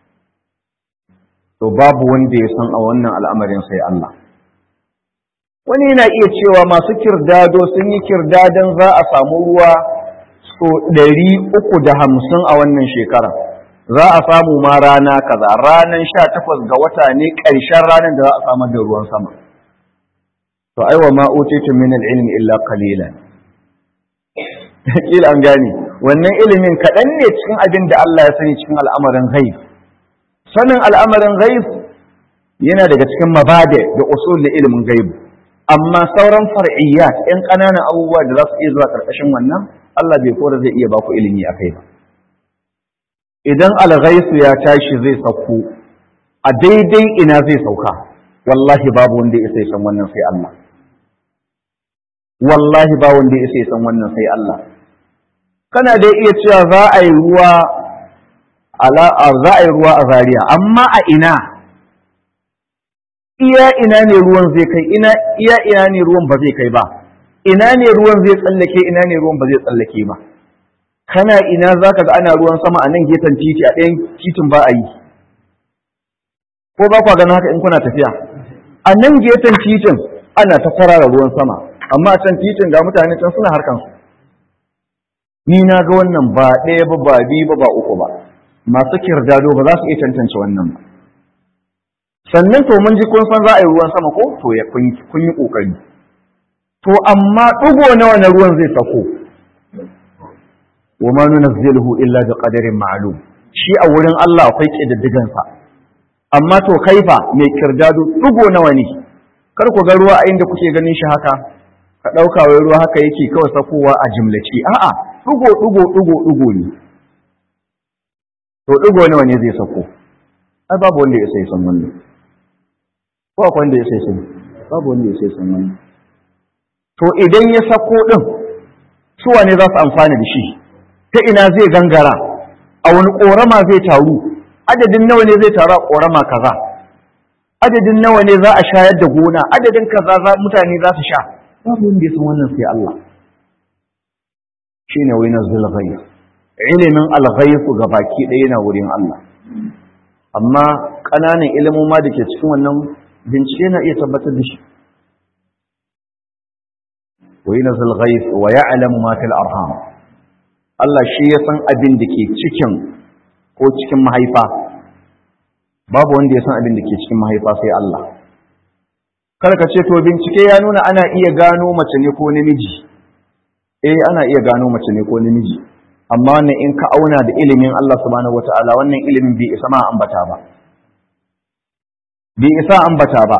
to babu wanda ya san a wannan al'amarin sai Allah wani yana iya cewa masu kirdado sun yi kirdadan za a samu ruwa so ɗari uku da hamsin a wannan shekara za a samu ma rana kaza ranar sha takwas ga wata ne ƙarshen ranar da za a samar da ruwan sama to aiwa ma utitu min al-ilmi illa qalilan kila an gane wannan ilimin kaɗan ne cikin abin da Allah ya sani cikin al'amarin ghaib sanin al'amarin ghaib yana daga cikin mabade da usul da ilimin ghaib amma sauran far'iyyat ɗan ƙananan abubuwa da za su iya zuwa ƙarƙashin wannan Allah bai kora zai iya baku ilimi a kai ba idan alghaisu ya tashi zai sauko a daidai ina zai sauka wallahi babu wanda ya san wannan sai Allah wallahi ba wanda ya san wannan sai Allah kana dai iya cewa za a yi ruwa ala za a yi ruwa a Zaria amma a ina iya ina ne ruwan zai kai ina iya ina ne ruwan ba zai kai ba ina ne ruwan zai tsallake ina ne ruwan ba zai tsallake ba kana ina zaka ga ana ruwan sama a nan gefen titi a ɗayan titin ba a yi ko ba kwa ganin haka in kuna tafiya a nan gefen titin ana ta kwarara ruwan sama amma a can titin ga mutane can suna harkan su ni na ga wannan ba ɗaya ba ba biyu ba ba uku ba masu kirdado ba za su iya tantance wannan ba sannan to mun ji kun san za a yi ruwan sama ko to ya kun yi kokari to amma ɗigo nawa na ruwan zai sako wa ma nunazziluhu illa bi qadarin ma'lum shi a wurin Allah akwai kididdigan sa amma to kaifa mai kirdado ɗigo nawa ne kar ku ga ruwa a inda kuke ganin shi haka ka ɗauka wai ruwa haka yake kawai sakowa a jimlace a'a ɗigo ɗigo ɗigo ɗigo ne to ɗigo nawa ne zai sako ai babu wanda ya sai san wannan ko akwai wanda ya sai sun babu wanda ya sai sun wani to idan ya sako din su wane za su amfana da shi ta ina zai gangara a wani korama zai taru adadin nawa ne zai taru a korama kaza adadin nawa ne za a shayar da gona adadin kaza za mutane za su sha babu wanda ya san wannan sai Allah shine wai nazil ghaib ilimin al-ghaib ga baki ɗaya yana wurin Allah amma ƙananan ilimoma da ke cikin wannan bincike na iya tabbatar da shi wa yunzil ghayth wa ya'lamu ma fil arham Allah shi ya san abin da ke cikin ko cikin mahaifa babu wanda ya san abin da ke cikin mahaifa sai Allah kar ka ce to bincike ya nuna ana iya gano mace ne ko namiji eh ana iya gano mace ne ko namiji amma wannan in ka auna da ilimin Allah subhanahu wataala wannan ilimin bai isa ma ambata ba bai isa ambata ba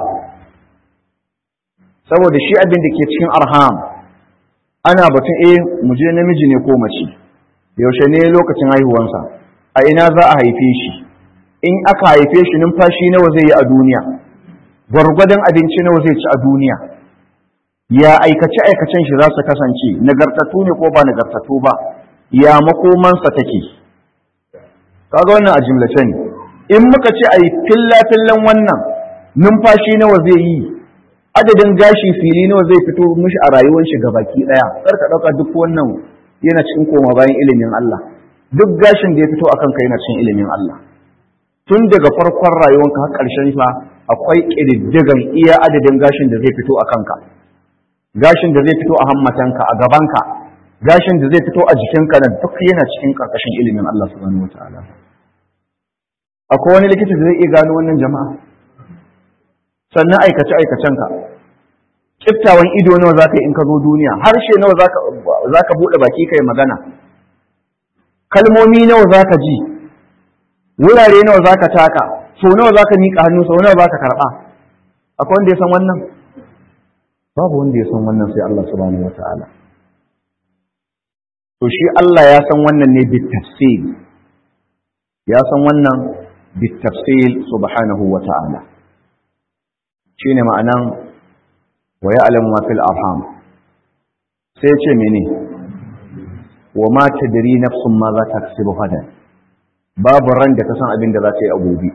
saboda shi abin da ke cikin arham ana batun eh mu je namiji ne ko mace yaushe ne lokacin haihuwansa a ina za a haife shi in aka haife shi numfashi nawa zai yi a duniya gwargwadon abinci nawa zai ci a duniya ya aikace aikacen shi za su kasance nagartattu ne ko ba nagartattu ba ya makomansa take kaga wannan a jimlace ne in muka ce a yi filla-fillan wannan numfashi nawa zai yi adadin gashi fili nawa zai fito mishi a rayuwar shi ga baki daya ka ɗauka duk wannan yana cikin koma bayan ilimin Allah duk gashin da ya fito akan ka yana cikin ilimin Allah tun daga farkon rayuwanka har ƙarshen fa akwai ƙididdigan iya adadin gashin da zai fito a kanka gashin da zai fito a hammatanka a gabanka gashin da zai fito a jikinka na duk yana cikin ƙarƙashin ilimin Allah subhanahu wataala akwai wani likita da zai iya gano wannan jama'a sannan aikace aikacenka kiftawan ido nawa zaka yi in ka zo duniya harshe nawa zaka zaka bude baki kai magana kalmomi nawa zaka ji wurare nawa zaka taka so nawa zaka miƙa hannu so nawa zaka karba akwai wanda ya san wannan babu wanda ya san wannan sai Allah subhanahu wata'ala to shi Allah ya san wannan ne bit tafsil ya san wannan bit tafsil subhanahu wata'ala shine ma'anan wa ya'lamu ma fil arham sai ce mene wa ma tadri nafsun ma za ta kasibu hadan babu ran da ta san abin da za ta yi a gobe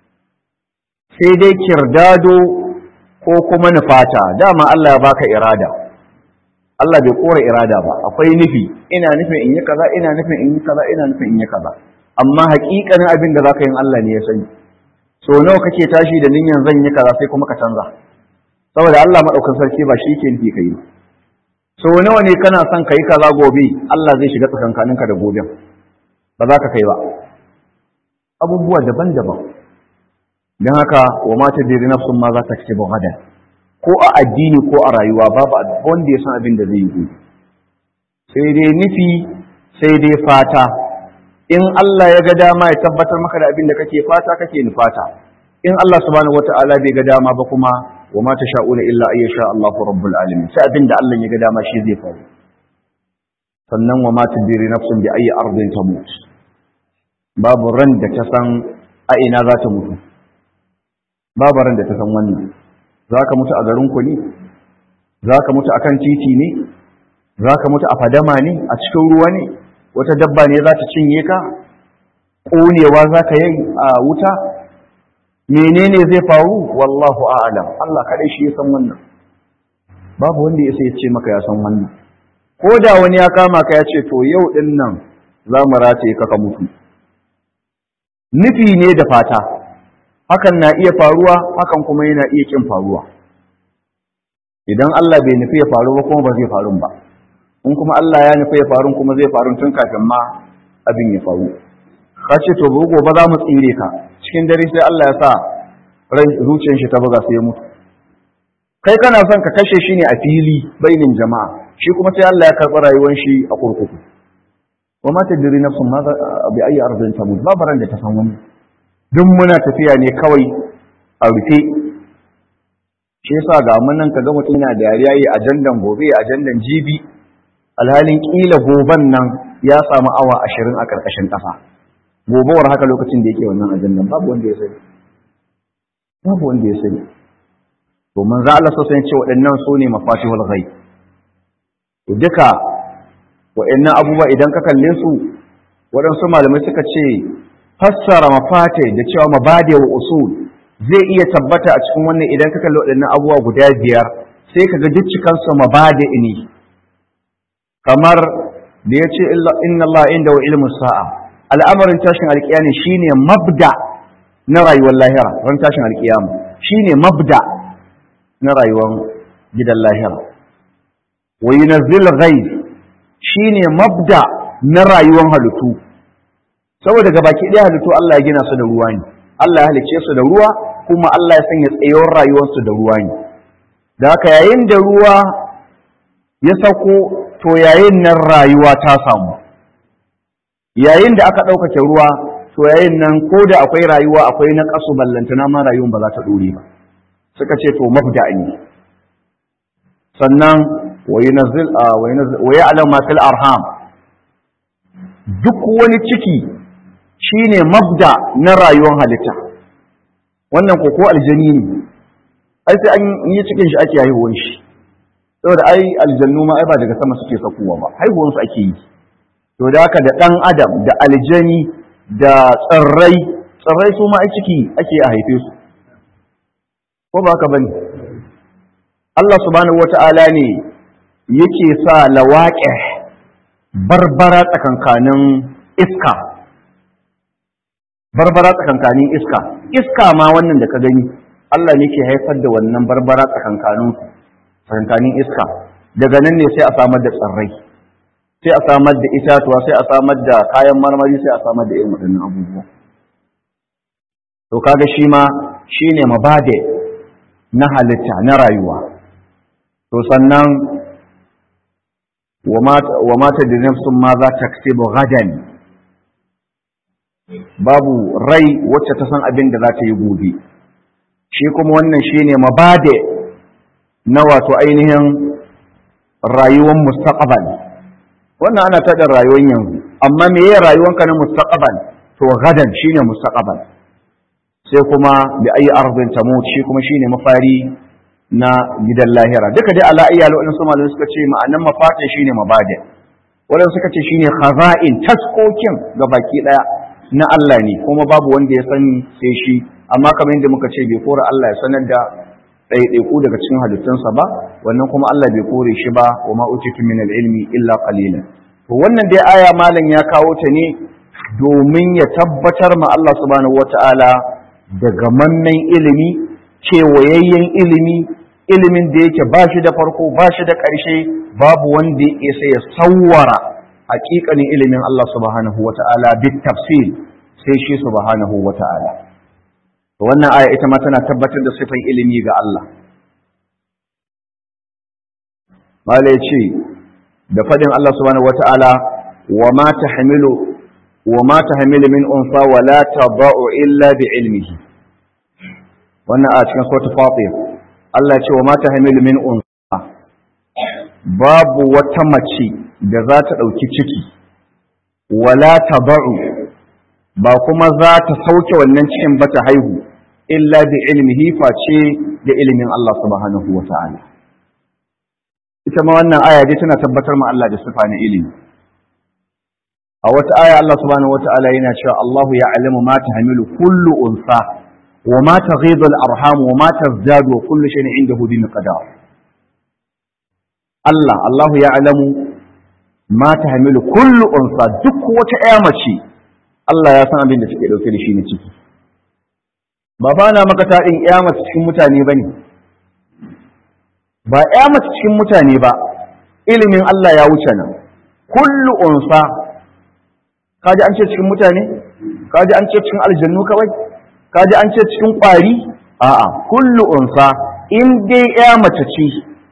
sai dai kirdado ko kuma nufata dama Allah ya baka irada Allah bai kora irada ba akwai nufi ina nufin in yi kaza ina nufin in yi kaza ina nufin in yi kaza amma hakikanin abin da zaka yin Allah ne ya sani so nawa kake tashi da niyyar zan yi kaza sai kuma ka canza saboda Allah madaukakin sarki ba shi yake nufi kai so nawa ne kana son kai kaza gobe Allah zai shiga tsakankaninka da goben ba za ka kai ba abubuwa daban-daban don haka wa mata diri nafsun ma za ta ce hada ko a addini ko a rayuwa babu wanda ya san abin da zai yi sai dai nufi sai dai fata in Allah ya ga dama ya tabbatar maka da abin da kake fata kake nufata in Allah subhanahu wata'ala bai ga dama ba kuma wa ma sha'una illa ay sha Allahu rabbul alamin sai abin da Allah ya ga dama shi zai faru sannan wa ma tadri nafsun bi ayi ardin tamut babu ran da ta san a ina za ta mutu babu ran da ta san wannan za ka mutu a garinku ne za ka mutu a kan titi ne za ka mutu a fadama ne a cikin ruwa ne wata dabba ne za ta cinye ka ƙonewa za ka yi a wuta menene zai faru wallahu a'lam Allah kaɗai shi ya san wannan babu wanda ya sai ya ce maka ya san wannan ko da wani ya kama ka ya ce to yau ɗin nan za mu rataye ka ka mutu nufi ne da fata hakan na iya faruwa hakan kuma yana iya kin faruwa idan Allah bai nufi ya faru ba kuma ba zai faru ba in kuma Allah ya nufi ya faru kuma zai faru tun kafin ma abin ya faru ka ce to gobe za mu tsire ka cikin dare sai Allah ya sa ran zuciyar shi ta buga sai ya mutu kai kana son ka kashe shi ne a fili bainin jama'a shi kuma sai Allah ya karɓi rayuwar shi a kurkuku wa ma tadri nafsun ma bi ayi ardin tamut babu ran da ta san wani duk muna tafiya ne kawai a rufe shi yasa ga mun nan kaga mutum yana dariya yi ajandan gobe ajandan jibi alhalin kila goban nan ya samu awa ashirin a karkashin ƙasa gobewar haka lokacin da yake wannan ajandan babu wanda ya sani babu wanda ya sani to manzo Allah sosai ce waɗannan su ne mafatihul ghaib to duka waɗannan abubuwa idan ka kalle su waɗansu malamai suka ce fassara mafate da cewa mabade wa usul zai iya tabbata a cikin wannan idan ka kalli waɗannan abubuwa guda biyar sai ka ga duk cikansu mabade ne kamar da ya ce inna Allah inda wa ilmu sa'a al'amarin tashin alƙiyami shine mabda na rayuwar lahira ran tashin alƙiyama shine mabda na rayuwar gidan lahira wa yunazzil ghaib shine mabda na rayuwar halittu saboda ga baki ɗaya halittu Allah ya gina su da ruwa ne Allah ya halicce su da ruwa kuma Allah ya sanya tsayuwar rayuwarsu da ruwa ne da haka yayin da ruwa ya sauko to yayin nan rayuwa ta samu yayin da aka ɗaukake ruwa to yayin nan ko da akwai rayuwa akwai na ƙasu ballantana ma rayuwar ba za ta ɗore ba suka ce to mafda ne sannan wa yunazzil wa ya'lamu ma fil arham duk wani ciki shine mabda na rayuwar halitta wannan ko ko aljani ne ai sai an yi cikin shi ake haihuwan shi saboda ai aljannu ma ai ba daga sama suke sakuwa ba haihuwan su ake yi to da haka da dan adam da aljani da tsirrai tsirrai su ma ai ciki ake a haife su ko ba haka bane Allah subhanahu wata'ala ne yake sa lawaƙe barbara tsakankanin iska barbara tsakankanin iska iska ma wannan da ka gani Allah ne ke haifar da wannan barbara tsakankanin tsakankanin iska daga nan ne sai a samar da tsirrai sai a samar da itatuwa sai a samar da kayan marmari sai a samar da irin waɗannan abubuwa to kaga shi ma shine mabade na halitta na rayuwa to sannan wa mata da nafsun ma za ta gadan babu rai wacce ta san abin da za ta yi gobe shi kuma wannan shine mabade na wato ainihin rayuwar mustaqbal wannan ana tada rayuwar yanzu amma me ya rayuwanka na mustaqbal to gadan shine mustaqbal sai kuma bi ayi ardin tamut shi kuma shine mafari na gidan lahira duka dai ala iyal wadin su malamai suka ce ma'anan mafatin shine mabadi wadanda suka ce shine khaza'in taskokin ga baki daya na Allah ne kuma babu wanda ya sani sai shi amma kamar yadda muka ce bai kora Allah ya sanar da ɗaiɗaiku daga cikin halittunsa ba wannan kuma Allah bai kore shi ba wa ma utitu min ilmi illa qalilan to wannan dai aya malam ya kawo ta ne domin ya tabbatar ma Allah subhanahu wataala da gamammen ilimi kewayayyen ilimi ilimin da yake ba shi da farko ba shi da ƙarshe babu wanda ya isa ya sawwara haƙiƙanin ilimin Allah subhanahu wataala bit tafsil sai shi subhanahu wataala wannan aya ita ma tana tabbatar da sifan ilimi ga Allah mala ya ce da fadin Allah subhanahu wata'ala wa ma tahmilu wa ma tahmilu min unsa wa la tadau illa bi ilmihi wannan a cikin suratul fatir Allah ya ce wa ma tahmilu min unsa babu wata mace da za ta dauki ciki wala tadau ba kuma za ta sauke wannan cikin ba ta haihu illa bi ilmihi face da ilimin Allah subhanahu wa ta'ala ita ma wannan aya dai tana tabbatar ma Allah da sifa na ilimi a wata aya Allah subhanahu wa ta'ala yana cewa Allahu ya'lamu ma tahmilu kullu unsa wa ma taghidu al-arham wa ma tazdadu wa kullu shay'in indahu bi miqdar Allah Allahu ya'lamu ma tahmilu kullu unsa duk wata ƴa mace Allah ya san abin da take dauke da shi na ciki ba ba na maka taɗin ƴa mace cikin mutane ba ne ba ƴa mace cikin mutane ba ilimin Allah ya wuce nan kullu unsa kaji an ce cikin mutane kaji an ce cikin aljannu kawai kaji an ce cikin ƙwari a'a kullu unsa in dai ƴa mace ce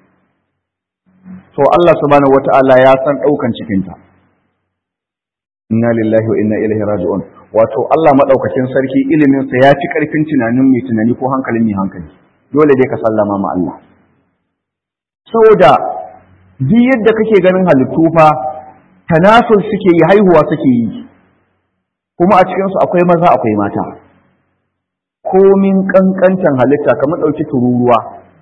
to Allah subhanahu wata'ala ya san ɗaukan cikinta inna lillahi wa inna ilaihi raji'un wato Allah madaukakin sarki ilimin sa ya fi karfin tunanin mai tunani ko hankalin mai hankali dole dai ka sallama ma Allah saboda duk yadda kake ganin halittu fa tanasul suke yi haihuwa suke yi kuma a cikin su akwai maza akwai mata komin kankantan halitta kamar dauki tururuwa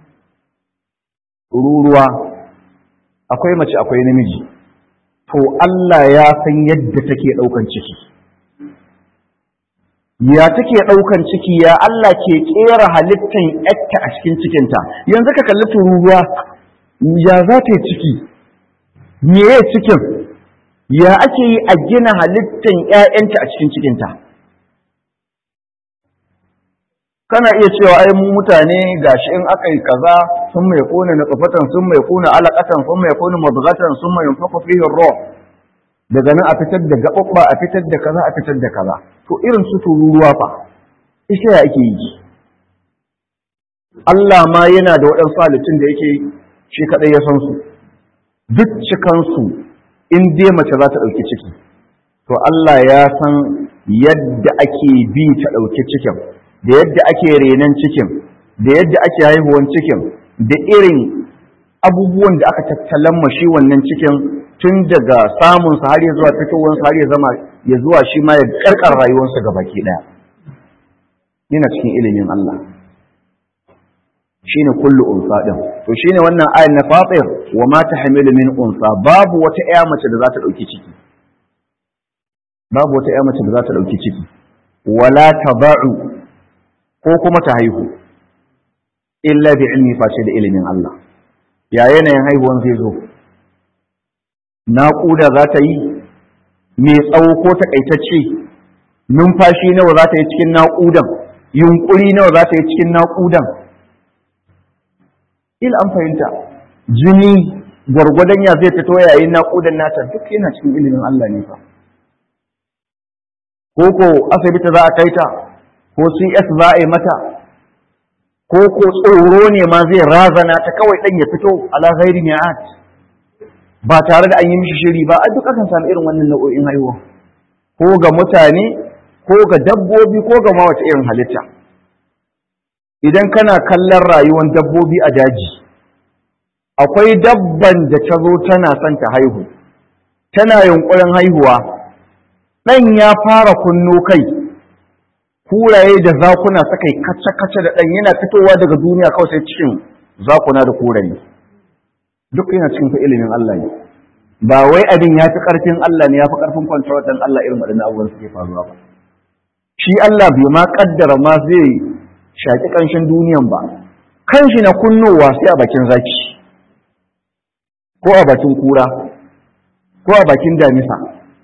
tururuwa akwai mace akwai namiji to Allah ya san yadda take ɗaukan ciki. Ya take ɗaukan ciki ya Allah ke ƙera halittan yatta a cikin cikinta, yanzu ka kalli tururuwa ya za ta yi ciki, me ya cikin, ya ake yi a gina halittan ‘ya'yanta a cikin cikinta. Kana iya cewa ai mu mutane gashi in aka yi kaza sun mai kone na tsafatan sun mai kone alaƙatan sun mai kone mabugatan sun mai fafa fihin ruwa daga nan a fitar da gaɓaɓɓa a fitar da kaza a fitar da kaza to irin su tururuwa fa ita ya ake yi Allah ma yana da waɗansu halittun da yake shi kaɗai ya san su duk cikansu in dai mace za ta ɗauki ciki to Allah ya san yadda ake bi ta ɗauki cikin da yadda ake renon cikin da yadda ake haihuwan cikin da irin abubuwan da aka tattalan shi wannan cikin tun daga samunsa har ya zuwa fitowarsa har ya zama ya zuwa shi ma ya karkar rayuwarsa ga baki ɗaya yana cikin ilimin Allah shine kullu unsa din to shine wannan ayin na fatir wa ma tahmilu min unsa babu wata ƴa mace da za ta dauki ciki babu wata ƴa mace da za ta dauki ciki wala taba'u ko kuma ta haihu illa bi ilmi face da ilimin Allah ya yanayin haihuwan zai zo naƙuda za ta yi mai tsawo ko takaitacce numfashi nawa za ta yi cikin naƙudan yunƙuri nawa za ta yi cikin naƙudan il an fahimta jini gwargwadon ya zai fito yayin naƙudan nata duk yana cikin ilimin Allah ne fa ko ko asibiti za a kai ta ko CS za a yi mata ko ko tsoro ne ma zai razana ta kawai ɗan ya fito ala ghairi mi'at ba tare da an yi mishi shiri ba a duk akan samu irin wannan nau'o'in haihuwa ko ga mutane ko ga dabbobi ko ga ma wata irin halitta idan kana kallon rayuwar dabbobi a daji akwai dabban da ta zo tana son ta haihu tana yunkurin haihuwa ɗan ya fara kunno kai kuraye da zakuna suka yi kace-kace da ɗan yana fitowa daga duniya kawai sai cikin zakuna da kuraye duk yana cikin ilimin Allah ne ba wai abin ya fi ƙarfin Allah ne ya fi ƙarfin kwantar ɗan Allah irin waɗannan abubuwan suke faruwa ba shi Allah bai ma ƙaddara ma zai shaƙi ƙanshin duniyan ba kanshi na kunnowa sai a bakin zaki ko a bakin kura ko a bakin damisa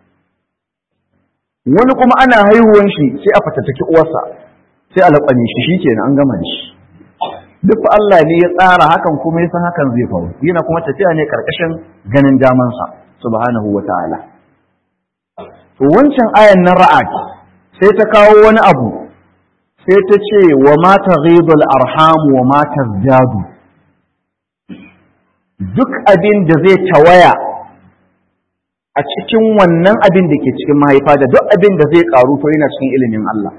wani kuma ana haihuwan shi sai a fatattaki uwarsa sai a laƙwane shi shi kenan an gama da shi duk Allah ne ya tsara hakan kuma ya san hakan zai faru yana kuma tafiya ne karkashin ganin damansa subhanahu wa ta'ala to wancan ayan na ra'ad sai ta kawo wani abu sai ta ce wa ma taghidul arham wa ma tazdadu duk abin da zai tawaya a cikin wannan abin da ke cikin mahaifa da duk abin da zai karu to yana cikin ilimin Allah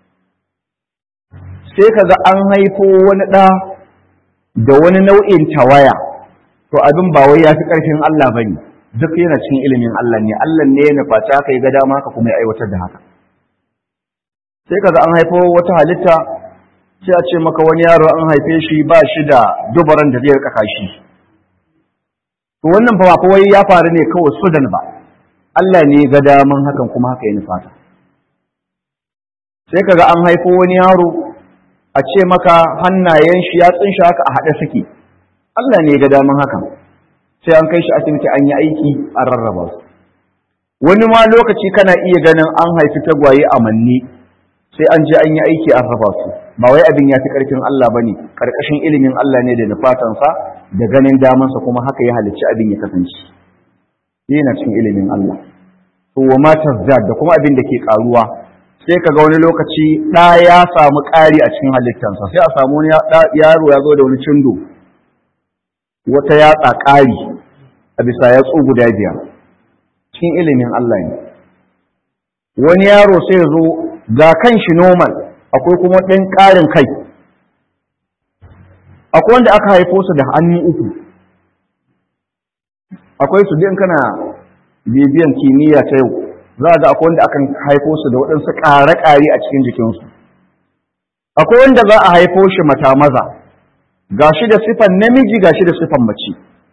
sai kaga an haifo wani ɗa da wani nau'in tawaya to abin ba wai ya fi ƙarfin Allah ba ne duk yana cikin ilimin Allah ne Allah ne ya nufaci haka ya ga dama haka kuma ya aiwatar da haka sai kaga an haifo wata halitta sai a ce maka wani yaro an haife shi ba shi da dubaran da zai rika kashi to wannan fa ba wai ya faru ne kawai sudan ba Allah ne ya ga daman hakan kuma haka ya nufata sai kaga an haifo wani yaro a ce maka hannayen shi ya tsinshi haka a haɗe suke Allah ne ga daman hakan sai an kai shi asibiti an yi aiki an rarraba su wani ma lokaci kana iya ganin an haifi tagwaye a manne sai an je an yi aiki an raba su ba wai abin ya fi ƙarfin Allah ba ne ƙarƙashin ilimin Allah ne da nufatansa da ganin damansa kuma haka ya halicci abin ya kasance yana cikin ilimin Allah to wa ma da kuma abin da ke ƙaruwa sai ka ga wani lokaci ɗa ya samu ƙari a cikin halittansa sai a samu wani yaro ya zo da wani cindo wata yatsa ƙari a bisa yatsu guda biyar cikin ilimin Allah ne wani yaro sai ya zo ga kan shi normal akwai kuma ɗan ƙarin kai akwai wanda aka haifo su da hannu uku akwai su din kana bibiyan kimiyya ta yau za a ga akwai wanda akan haifo su da waɗansu ƙare-ƙare a cikin jikinsu akwai wanda za a haifo shi mata maza ga shi da sifan namiji ga shi da sifan mace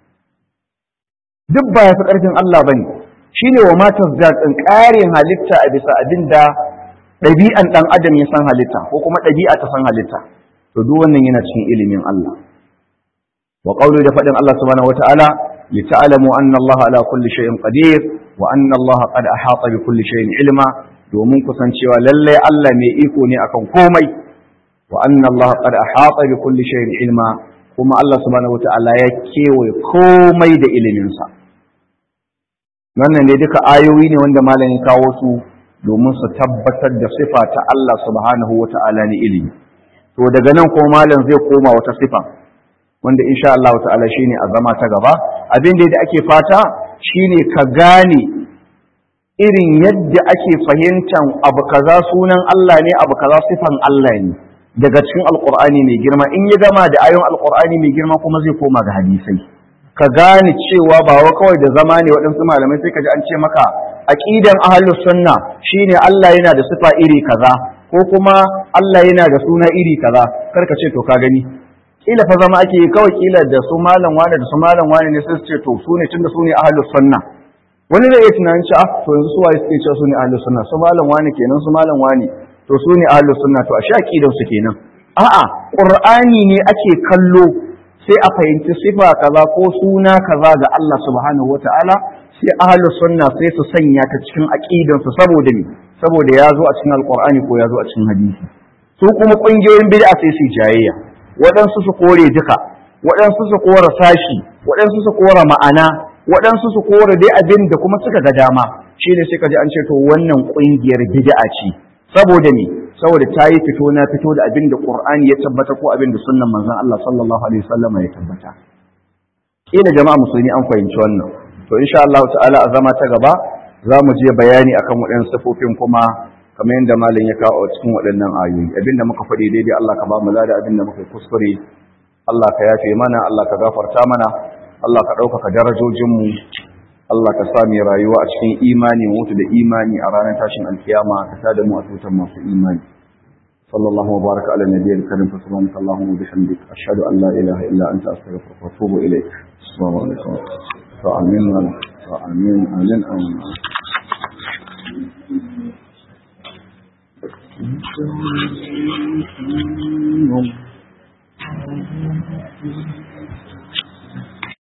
duk ba ya fi ƙarfin Allah ba ne shi ne wa matar zaɗin ƙarin halitta a bisa abin da ɗabi'an ɗan adam ya san halitta ko kuma ɗabi'a ta san halitta to duk wannan yana cikin ilimin Allah wa qawli da faɗin Allah subhanahu wata'ala li ta'lamu anna Allah ala kulli shay'in qadir wa anna Allah qad ahata bi kulli shay'in ilma domin kusancewa lallai Allah mai iko ne akan komai wa anna Allah qad ahata bi kulli shay'in ilma kuma Allah subhanahu wata'ala ya kewaye komai da ilimin sa wannan ne duka ayoyi ne wanda malamin kawo su domin su tabbatar da sifa ta Allah subhanahu wata'ala ne ilimi to daga nan kuma malam zai koma wata sifa wanda insha Allah ta'ala shine a zama ta gaba abin da ake fata shine ka gane irin yadda ake fahimtar abu kaza sunan Allah ne abu kaza sifan Allah ne daga cikin alqur'ani mai girma in ya gama da ayon alqur'ani mai girma kuma zai koma ga hadisai ka gane cewa ba wa kawai da zama ne waɗansu malamai sai ka ji an ce maka aqidan ahlus sunna shine Allah yana da sifa iri kaza ko kuma Allah yana da suna iri kaza kar ka ce to ka gani kila fa zama ake kawai kila da su malam wani da su malam wani ne sai su ce to su ne tunda su ne ahlus sunna wani zai iya tunanin cewa to yanzu su waye suke cewa su ne ahlus sunna su malam wani kenan su malam wani to su ne ahlus sunna to ashe aqidan su kenan a'a qur'ani ne ake kallo sai a fahimci sifa kaza ko suna kaza ga Allah subhanahu wataala sai ahlus sunna sai su sanya ta cikin aqidan su saboda me saboda ya zo a cikin alqur'ani ko ya zo a cikin hadisi su kuma kungiyoyin bid'a sai su jayayya waɗansu su kore duka waɗansu su kora sashi waɗansu su kora ma'ana waɗansu su kore dai abin da kuma suka ga dama shine sai ka ji an ce to wannan kungiyar bid'a ce saboda me saboda ta yi fito na fito da abin da qur'ani ya tabbata ko abin da sunnan manzon Allah sallallahu alaihi wasallam ya tabbata kila jama'a musulmi an fahimci wannan to insha Allah ta'ala a zama ta gaba za mu je bayani akan waɗannan sifofin kuma kamar yadda malam ya kawo cikin waɗannan ayoyi abinda muka faɗi daidai Allah ka ba mu lada abinda muka kuskure Allah ka yafe mana Allah ka gafarta mana Allah ka ɗaukaka darajojinmu Allah ka sa mai rayuwa a cikin imani mutu da imani a ranar tashin alkiyama ka sa da mu a tutar masu imani sallallahu baraka ala nabiyyil karim fa subhanaka allahumma wa bihamdik ashhadu an la ilaha illa anta astaghfiruka wa atubu ilayk assalamu alaikum wa amin wa amin amin amin Thank you.